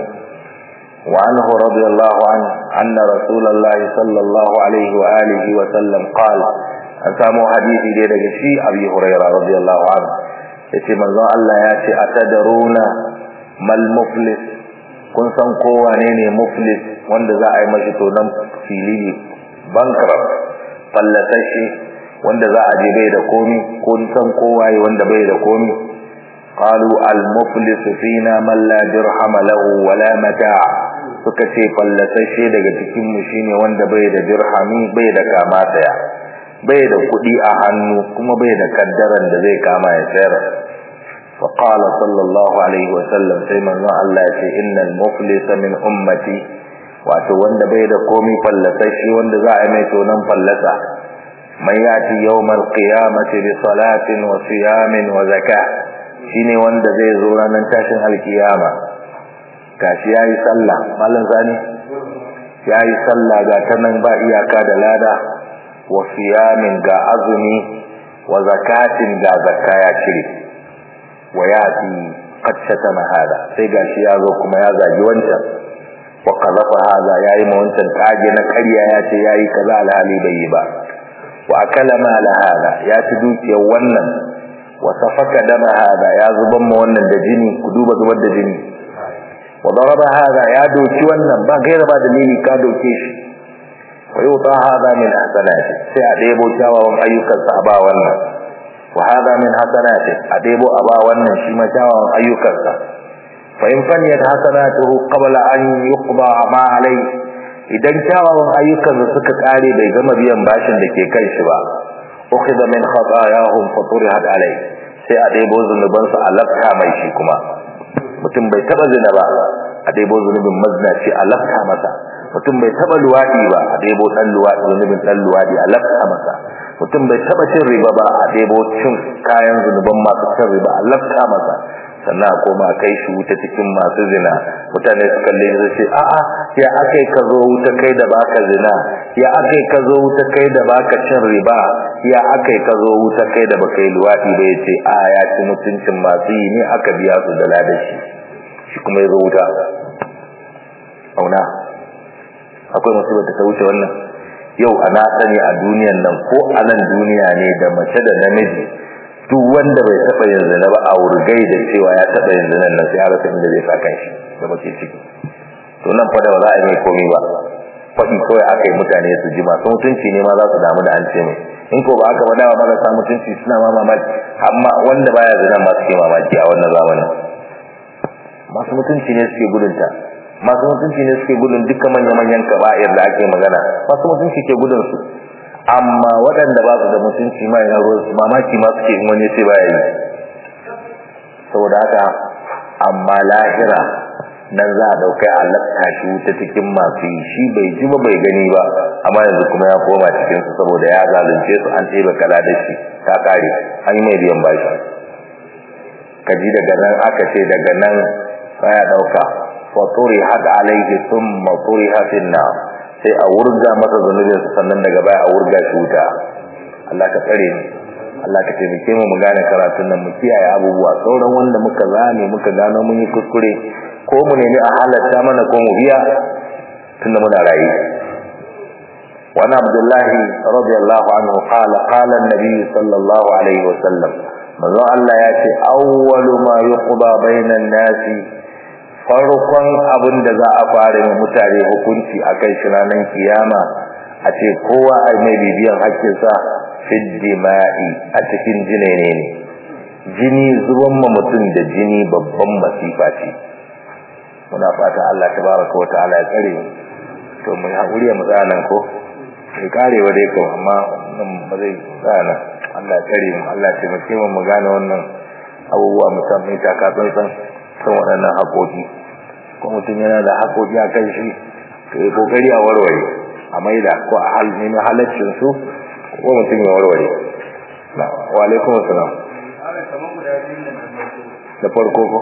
wa anhu radiyallahu an anna rasulullah sallallahu alaihi wa alihi wa sallam qala an samu hadisi dai daga shi abi hurairah radiyallahu an yace manzon Allah ya ce atadaruna mal muflis kun san ko wane ne muflis wanda za a yi mashi tonan fili bankrupt fallasashi wanda za a je bai da komi kun san kowaye wanda bai da komi qalu al muflis fina man la dirham lahu wala mata' suka ce fallasashe daga cikin mu shine wanda bai da dirhami bai da kama daya bai da kudi a hannu kuma bai da kaddaran da zai kama ya sayar fa qala sallallahu alaihi wasallam sai manzo Allah ya ce innal muflis min ummati wato wanda bai da komi fallasashe wanda za a yi mai tonan fallasa man yati yawmal qiyamati bi salatin wa siyamin wa zakah shine wanda zai zo ranar tashin alkiyama gashi yayi sallah mallan zani yayi sallah ga ta nan ba iyaka da lada wa siyamin ga azumi wa zakatin ga zakka ya cire wa yati qad shatama hada sai gashi ya zo kuma ya zagi wancan wa qadafa hada yayi ma wancan kage na ƙarya ya ce yayi kaza alhali bai yi ba wa akala mala hada ya ci dukiyar wannan wa safaka dama hada ya zuban ma wannan da jini ku duba zubar da jini wa daraba hada ya doki wannan ba gaira ba dalili ka doke shi wa yuta hada min hasanati sai a debo kyawawan ayyukan sa ba wannan wa hada min hasanati a debo a ba wannan shi ma kyawawan ayyukan sa fa in faniyat hasanatuhu qabla an yuqda ma alayhi idan kyawawan ayyukan da suka kare bai gama biyan bashin da ke kai shi ba ukhidha min khatayahum fa turihat alai sai a debo zunuban su alafka mai shi kuma mutum bai taba zina ba a debo zunubin maznaci alafka masa mutum bai taba luwadi ba a debo dan luwadi zunubin dan luwadi alafka masa mutum bai taba cin riba ba a debo cin kayan zunuban masu cin riba alafka masa sannan a koma kai shi wuta cikin masu zina mutane su kalle su ce a'a ya akai ka zo wuta kai da baka zina ya akai ka zo wuta kai da baka cin riba ya akai ka zo wuta kai da baka yi luwaɗi ba ya ce a ya ci mutuncin masu yi ne aka biya su da ladashi shi kuma ya zo wuta auna akwai musibar da ta wuce wannan yau ana sani a duniyan nan ko a nan duniya ne da mace da namiji duk wanda bai taba yin zina ba a wurgai da cewa ya taba yin zina nan sai ya rasa inda zai sa kanshi da mace ciki to nan fa da ba za a yi mai komai ba faɗi kawai aka yi mutane su ji masu mutunci ne ma za su damu da an ce mai in ko ba aka ba dawa marasa mutunci suna ma mamaki amma wanda baya zina ma suke mamaki a wannan zamanin masu mutunci ne suke gudunta masu mutunci ne suke gudun dukkan manya-manyan kaba'ir da ake magana masu mutunci ke gudun su amma waɗanda ba su da mutunci ma yana ruwan su mamaki ma suke in wani sai baya yi saboda haka amma lahira nan za a ɗaukai a lafta shi wuta cikin masu yi shi bai ji ba bai gani ba amma yanzu kuma ya koma cikin su saboda ya zalunce su an ɗebe kala da shi ta ƙare an yi mai biyan bashi kaji daga nan aka ce daga nan ya ɗauka faturi had alaihi thumma turiha fin nar sai a wurga masa zunubin sannan daga baya a wurga shi wuta Allah ka tsare ni Allah ka taimake mu mu gane karatun nan mu kiyaye abubuwa sauran wanda muka zame muka gano mun yi kuskure ko mu nemi a halatta mana ko mu biya tunda muna rayu وعن عبد الله رضي الله عنه قال قال النبي صلى الله عليه وسلم من الله ياتي أول ما يقضى بين الناس farkon abin da za a fara mai mutane hukunci a kai shi ranar kiyama a ce kowa a mai bibiyan hakkinsa fiddima'i a cikin jinene ne jini zuban ma mutum da jini babban masifa ce muna fata Allah tabaraka wa ta'ala ya tsare mu to mu haƙuri mu tsaya ko sai karewa dai ko amma nan ba zai tsaya Allah ya tsare mu Allah ya taimake mu mu gane wannan abubuwa musamman ta ka san san san waɗannan haƙoƙi ko mutum yana da haƙoƙi a kan shi to yi kokari a warware a maida ko a hal nemi halaccin su ko mutum ya warware na wa alaikum assalam da farko ko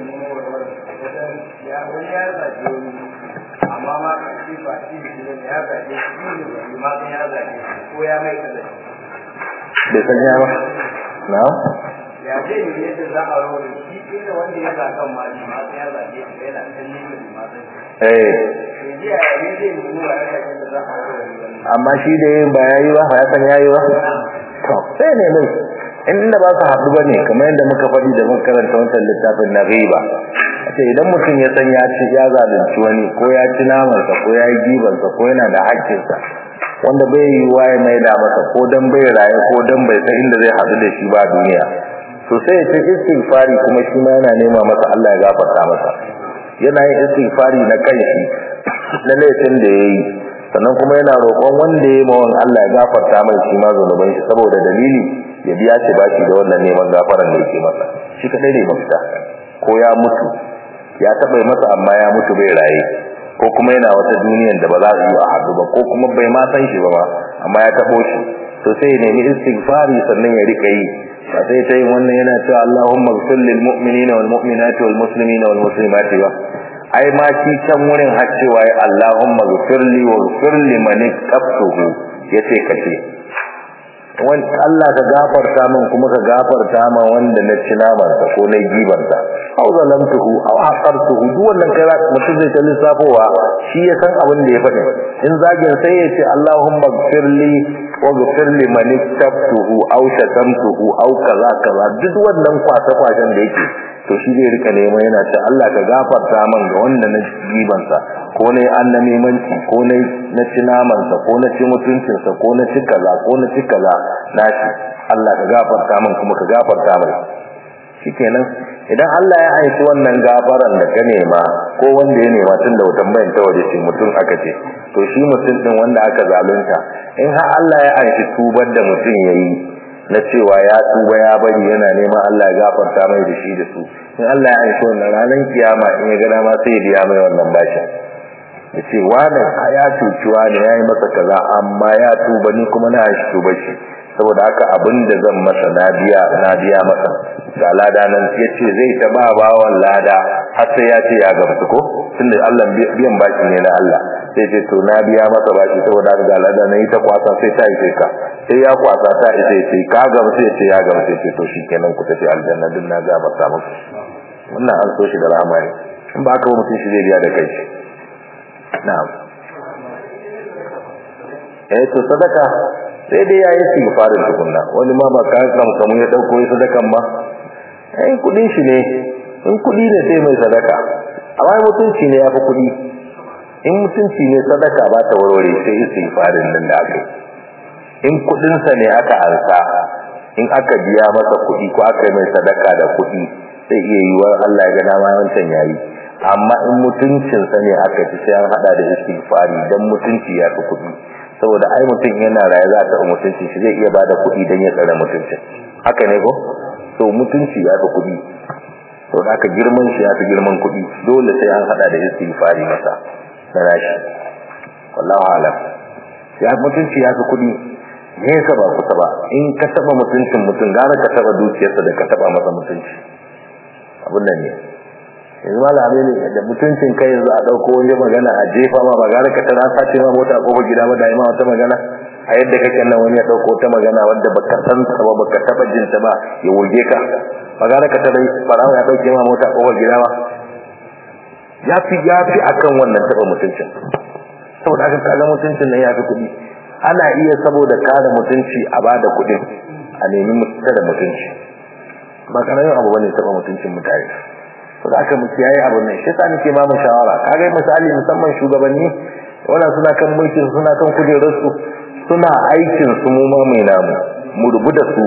amma ma kashi ba shi ne ya zaje shi ne ba ma kan ya zaje ko ya mai kaza bai san ya ba na ya ce ne yadda za a rawar shi inda wanda ya zakan ma shi ma kan ya zaje shi yana kan ne da ma san eh shi ji a ne zai nuna wa ya zaje da za a rawar amma shi da yin ba yayi ba ya san yayi ba to sai ne mai inda ba su haɗu ba ne kamar yadda muka faɗi da muka karanta wancan littafin na riba a ce idan mutum ya san ya ci ya zalunci wani ko ya ci namansa ko ya yi gibansa ko yana da haƙƙinsa wanda bai yi wa ya maida masa ko dan bai raye ko dan bai san inda zai haɗu da shi ba duniya to sai ya ce istighfari kuma shi ma yana nema masa Allah ya gafarta masa yana yin istighfari na kanshi na laifin da ya yi sannan kuma yana roƙon wanda ya yi mawan Allah ya gafarta mai shi ma zunuban shi saboda dalili ya biya shi bashi da wannan neman gafaran da yake masa shi kadai ne mafita ko ya mutu ya taɓa masa amma ya mutu bai raye ko kuma yana wata duniyan da ba za su yi a haɗu ba ko kuma bai ma san shi ba ma amma ya taɓo shi to sai ya nemi istighfari sannan ya rika yi ba sai ta yin wannan yana cewa Allahumma ighfir lil mu'minina wal mu'minati wal muslimina wal muslimati ba ai ma shi can wurin har cewa ya Allahumma ighfir li wa ighfir liman iqtabtuhu yace kace wan Allah ka gafarta min kuma ka gafarta ma wanda na ci naman sa ko na giban sa aw zalamtuhu aw aqartuhu duk wannan kai mutum zai ta lissafowa shi ya san abin da ya faɗi in zagin sai ya ce Allahumma ighfir li wa ighfir liman iqtabtuhu aw shatamtuhu aw kaza kaza duk wannan kwasa kwashen da yake to shi zai rika neman yana ce Allah ka gafarta man ga wanda na gibansa ko na yi annabimanci ko na na ci namansa ko na ci mutuncinsa ko na ci kaza ko na ci kaza na shi Allah ka gafarta man kuma ka gafarta mai shikenan idan Allah ya aiki wannan gafaran da ka nema ko wanda ya nema tun da wutan bayan ta waje ce mutum aka ce to shi mutum din wanda aka zalunta in har Allah ya aiki tubar da mutum yayi na cewa ya tuba ya bari yana neman Allah ya gafarta mai da shi da su in Allah ya aiki wannan ranar kiyama in ya gana ma sai ya biya mai wannan bashin ya ce wani ya cuci wani ya yi masa kaza amma ya tuba ni kuma na shi tuba shi saboda haka abin da zan masa na biya na biya masa ga lada nan ya ce zai ta ba bawan lada har sai ya ce ya gamsu ko tunda Allah biyan baki ne na Allah sai ce to na biya masa baki saboda haka ga lada nan ita kwasa sai ta ishe ka sai ya kwasa ta ishe sai ka gamsu ya ce ya gamsu ya ce to shikenan ku tafi aljanna din na ga masa muku wannan an so shi da rahama ne in ba haka mutum shi zai biya da kai na'am eh to sadaka sai dai yayi istighfarin tukunna wani ma ba ka kan kamu ya dauko yi sadakan ba eh kudin shi ne in kudi ne sai mai sadaka amma mutunci ne yafi kudi in mutunci ne sadaka ba ta warware sai istighfarin nan da aka in kudin sa ne aka ansa in aka biya masa kudi ko aka yi mai sadaka da kudi sai iya yiwuwar Allah ya ga dama wancan yayi amma in mutuncinsa ne aka ci sai an hada da istighfari dan mutunci ya fi kuɗi saboda ai mutum yana raye za ta mutunci shi zai iya bada kuɗi dan ya tsare mutuncin haka ne ko so mutunci ya fi kuɗi to da aka girman shi ya fi girman kuɗi dole sai an hada da istighfari masa na rashi wallahu alam ya mutunci ya fi kuɗi nesa ba kusa ba in ka taba mutuncin mutum gara ka taba dukiyarsa da ka taba masa mutunci abun nan ne yanzu malami ne da mutuncin kai yanzu a dauko wani magana a jefa ma magana ka tana sace ma mota ko gida ba da ma wata magana a yadda kake nan wani ya dauko ta magana wanda baka san ta ba baka taba jin ta ba ya wurge ka magana ka tana farawa ya dauke ma mota ko gida ba ya fi ya fi akan wannan taba mutuncin saboda haka kaga mutuncin nan ya fi kuɗi ana iya saboda kare mutunci a bada kuɗin a nemi mutunta da mutunci ba karamin abu bane taba mutuncin mutane to da aka muke yayi abun nan shi yasa nake ba mu shawara kaga misali musamman shugabanni wanda suna kan mulkin suna kan kujerar su suna aikin su mu ma mai namu mu rubu da su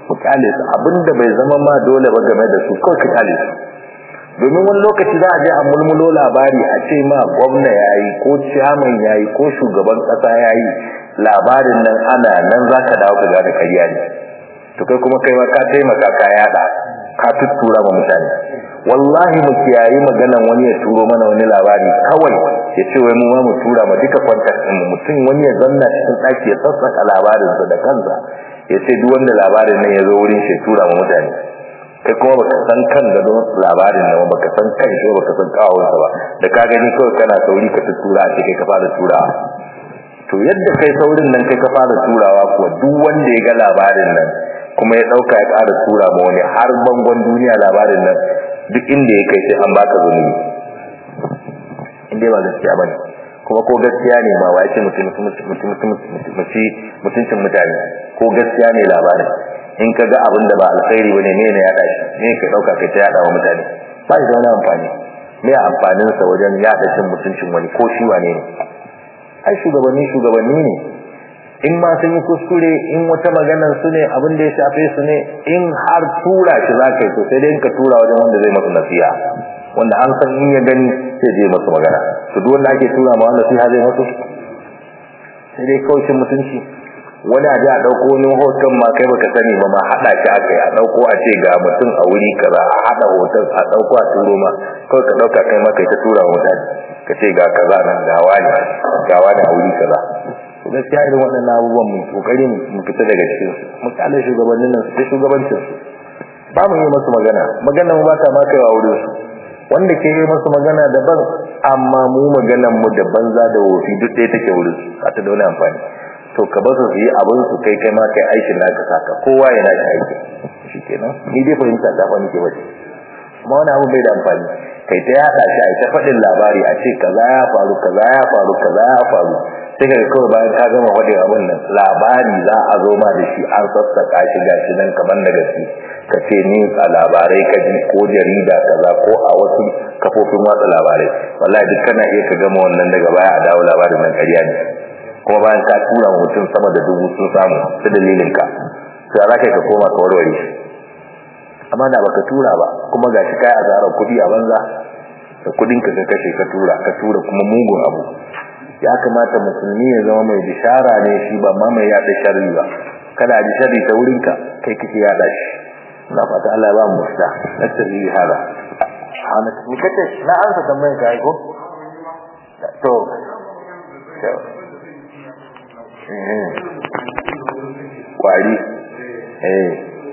ku kyale su abinda bai zama ma dole ba game da su kawai ka kyale su domin wani lokaci za a je a mulmulo labari a ce ma gwamna yayi ko ciyaman yayi ko shugaban kasa yayi labarin nan ana nan za ka dawo ka gane ƙarya ne to kai kuma kai ma ka taimaka ka yada ka tuttura ma mutane wallahi mu kiyayi maganan wani ya turo mana wani labari kawai ya ce wai mu ma mu tura ma duka contact din mutum wani ya zanna cikin daki ya sassaka labarin sa da kansa ya ce duk wanda labarin nan ya zo wurin shi tura ma mutane kai kuma baka san kan gado labarin nan baka san kan shi baka san kawon sa ba da ka gani kawai kana sauri ka tura a kai ka fara turawa to yadda kai saurin nan kai ka fara turawa kuwa duk wanda ya ga labarin nan kuma ya dauka ya ƙara tura ma wani har bangon duniya labarin nan duk inda ya kai sai an baka zunubi inda ba gaskiya bane kuma ko gaskiya ne ma wa yace mutum mutum mutuncin mutane ko gaskiya ne labarin in ka ga abin da ba alkhairi bane ne ne ya dashi ne ka dauka kai ta yada wa mutane ba shi da wani amfani me amfanin sa wajen yada cin mutuncin wani ko shi wane ne ai shugabanni shugabanni ne in ma sun yi kuskure in wata maganar su ne abin da ya shafe su ne in har tura shi za ka yi to sai dai ka tura wajen wanda zai masu nasiha wanda an san in ya gani sai je masu magana to duk wanda ake tura ma wanda nasiha zai masu sai dai kaucin mutunci wani aje a dauko wani hoton ma kai baka sani ba ma hada shi aka yi a dauko a ce ga mutum a wuri kaza a hada hoton a dauko a turo ma kawai ka dauka kai ma kai ta tura wa mutane ka ce ga kaza nan ga wani ga wani a wuri kaza to gaskiya irin waɗannan abubuwan mu kokari mu fita daga cikin su mu kalle shugabannin nan su ta shugabancin su ba mu yi masu magana magana mu ba ta ma kaiwa wurin su wanda ke yi masu magana daban amma mu maganan mu da banza da wofi duk ɗaya take wurin su ba ta da wani amfani to ka basu su yi abin su kai kai ma kai aikin naka saka kowa ya nashi aiki shikenan ni dai fahimta ta fani ke bace kuma wani abu bai da amfani kai ta yada shi a ta faɗin labari a ce kaza ya faru kaza ya faru kaza ya faru sai ka kawai bayan ka gama faɗin abin nan labari za a zo ma da shi an sassaka shi gashi nan kamar da gaske ka ce ni a labarai ka ji ko jarida kaza ko a wasu kafofin watsa labarai wallahi duk kana iya ka gama wannan daga baya a dawo labarin nan ƙarya ne kuma bayan ka tura mutum sama da dubu sun samu ta dalilin ka sai za ka koma ka warware shi amma da baka tura ba kuma gashi kai azarar kuɗi a banza da kuɗin ka kashe ka tura ka tura kuma mugun abu ya kamata musulmi ya zama mai bishara ne shi ba ma mai yada sharri ba kada a ji sharri ta wurin ka kai kake yada shi ina fata Allah ya ba mu musta nasiri hada ana ni kace na ansa tambayar ka ai ko to kwari eh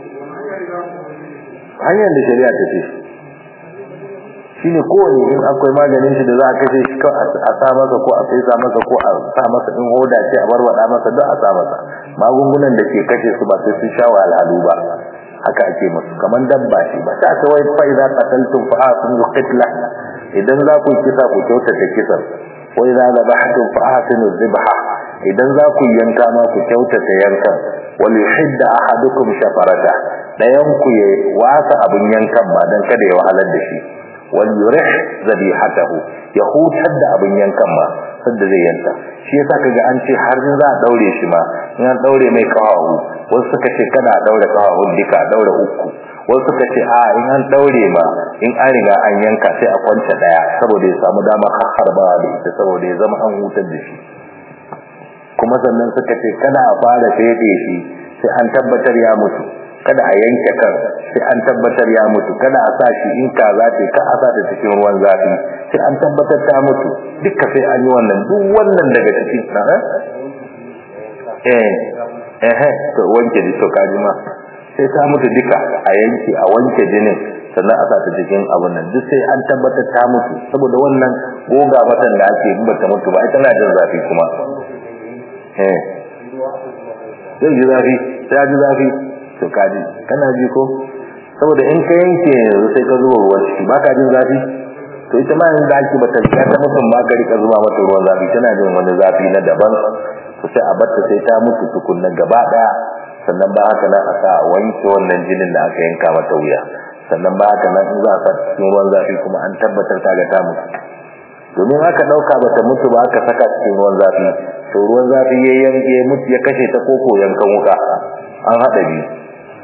hanyar da shari'a ta ce shine kowane in akwai maganin shi da za a kashe shi a sa masa ko a fesa masa ko a sa masa in hoda ce a barwada masa duk a sa masa magungunan da ke kashe su ba sai sun sha wahalhalu ba haka ake musu kamar dabba ce ba ta ta wai fa idza qataltum fa asinu qitla idan za ku kisa ku kyautata kisan wa idza dhabhtum fa asinu dhibha idan za ku yanka ma ku kyautata yankan wal yuhidda ahadukum shafarata dayan ku ya wasa abun yankan ma dan kada ya wahalar da shi wal yurih zabihatahu ya hutar da abun yankan ma sanda zai yanka shi yasa kaga an ce har in za a daure shi ma in an daure mai kawahu wasu suka ce kada a daure kawahun duka a daure uku wasu suka ce a in an daure ma in an riga an yanka sai a kwance daya saboda ya samu damar harbawa da ita saboda ya zama an hutar da shi kuma sannan suka ce kada a fara fede shi sai an tabbatar ya mutu kada a yanke kan sai an tabbatar ya mutu kada a sa shi in kaza ce ka a sa ta cikin ruwan zafi sai an tabbatar ta mutu duka sai an yi wannan duk wannan daga cikin na eh eh to wanke ji to kaji ma sai ta mutu duka a yanke a wanke jinin sannan a sa ta cikin abun nan duk sai an tabbatar ta mutu saboda wannan goga matan da ake in bata mutu ba ai tana jin zafi kuma eh zai ji zafi sai ji zafi to kaji kana ji ko saboda in ka yanke yanzu sai ka zuba ruwan ciki ba ka jin zafi to ita ma yanzu zaki bata riga ta mutum ba ka rika zuba mata ruwan zafi tana jin wani zafi na daban to sai a batta sai ta mutu tukunna gaba daya sannan ba haka nan a sa a wanke wannan jinin da aka yanka mata wuya sannan ba haka nan in za a sa cikin ruwan zafi kuma an tabbatar ta ga ta mutu domin aka dauka bata mutu ba aka saka cikin ruwan zafi to ruwan zafi ya yanke mutu ya kashe ta koko yankan wuka an hada biyu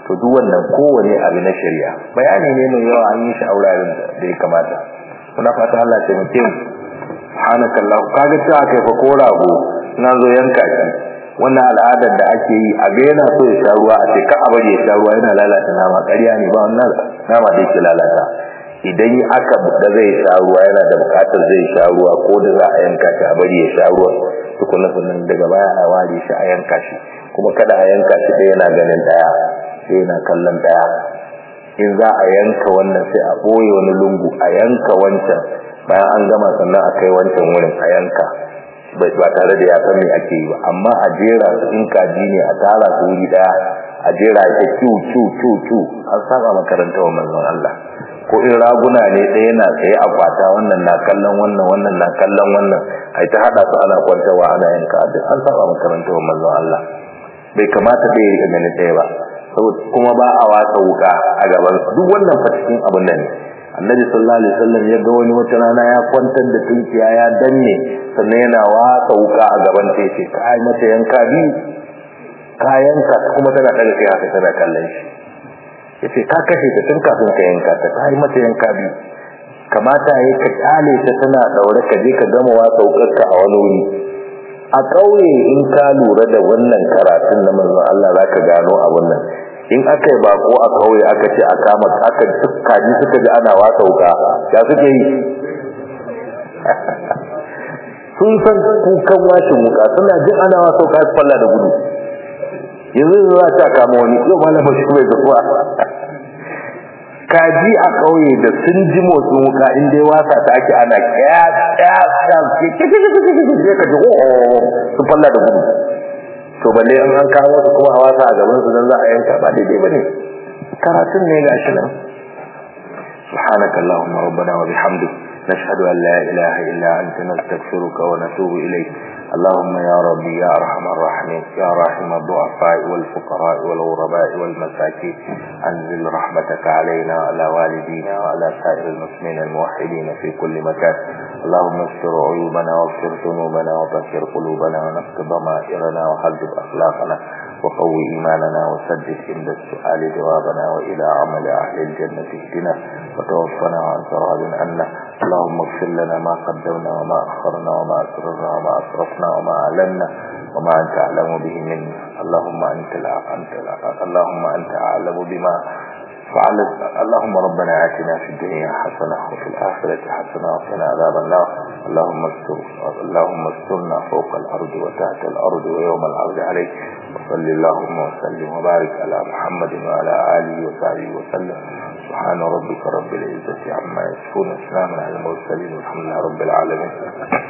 to duk wannan kowane abu na shari'a bayani ne mai yawa an yi shi a wuraren da ya kamata muna fata Allah ya taimake mu subhanakallah kaga cewa kai fa ko rago na zo yanka shi wannan al'adar da ake yi a ga yana so ya sha ruwa a ce ka a bari ya sha ruwa yana lalata nama ƙarya ne ba wannan nama da yake lalata idan aka da zai sha ruwa yana da bukatar zai sha ruwa ko da za a yanka shi a bari ya sha ruwa tukunna sannan daga baya a ware shi a yanka shi kuma kada a yanka shi ɗaya yana ganin ɗaya sai yana kallon ɗaya in za a yanka wannan sai a ɓoye wani lungu a yanka wancan bayan an gama sannan a kai wancan wurin a yanka ba tare da ya san me ake yi ba amma a jera su in kaji ne a tara su wuri daya a jera ta cu cu cu cu an saba makaranta wa manzon Allah ko in raguna ne ɗaya na tsaye a kwata wannan na kallon wannan wannan na kallon wannan ai ta hada su ana kwantawa ana yanka duk an saba makaranta wa manzon Allah bai kamata da ya rika ganin ɗaya ba kuma ba a watsa wuka a gaban duk wannan fa cikin abin nan ne annabi sallallahu alaihi wasallam ya ga wani wata rana ya kwantar da tunkiya ya danne sannan yana watsa wuka a gaban ta yace kai mata yanka bi kayanka kuma tana daga kai haka tana kallon shi yace ka kashe ta tun kafin ka yanka ta kai mata yanka bi kamata yayi ka kyale ta tana daure ka je ka gama watsa wukarka a wani wuri a ƙauye in ka lura da wannan karatun na manzon Allah zaka gano abun nan in aka yi bako a kauye aka ce a kama aka kaji suka ji ana wasa wuka ya suke yi sun san kukan washin wuka suna jin ana wasa wuka su falla da gudu yanzu za ta kama wani yau malama shi mai zuwa kaji a kauye da sun ji motsin wuka in dai wasa ta ake ana kya kya kya ke ke ke ke ke ke ka ji su falla da gudu to balle an an kawo su kuma a wasa a gaban su dan za a yanka ba daidai bane karatun ne gashi nan subhanakallahumma rabbana wa bihamdik نشهد أن لا إله إلا أنت نستغفرك ونتوب إليك اللهم يا ربي يا أرحم الراحمين يا راحم الضعفاء والفقراء والغرباء والمساكين أنزل رحمتك علينا وعلى والدينا وعلى سائر المسلمين الموحدين في كل مكان اللهم استر عيوبنا واغفر ذنوبنا وطهر قلوبنا ونقض ضمائرنا وحذب أخلاقنا وقوي إيماننا وسدد عند السؤال جوابنا وإلى عمل أهل الجنة اهدنا وتوفنا وأنت راض عنا اللهم اغفر لنا ما قدمنا وما أخرنا وما أسررنا وما أسرفنا وما أعلنا وما أنت أعلم به منا اللهم أنت لا أنت لا اللهم أنت أعلم بما فعلت اللهم ربنا آتنا في الدنيا حسنة وفي الآخرة حسنة وقنا عذاب النار اللهم استر اللهم استرنا فوق الأرض وتحت الأرض ويوم العرض عليك وصل اللهم وسلم وبارك على محمد وعلى آله وصحبه وسلم سبحان ربك رب العزة عما يصفون وسلام على المرسلين والحمد لله رب العالمين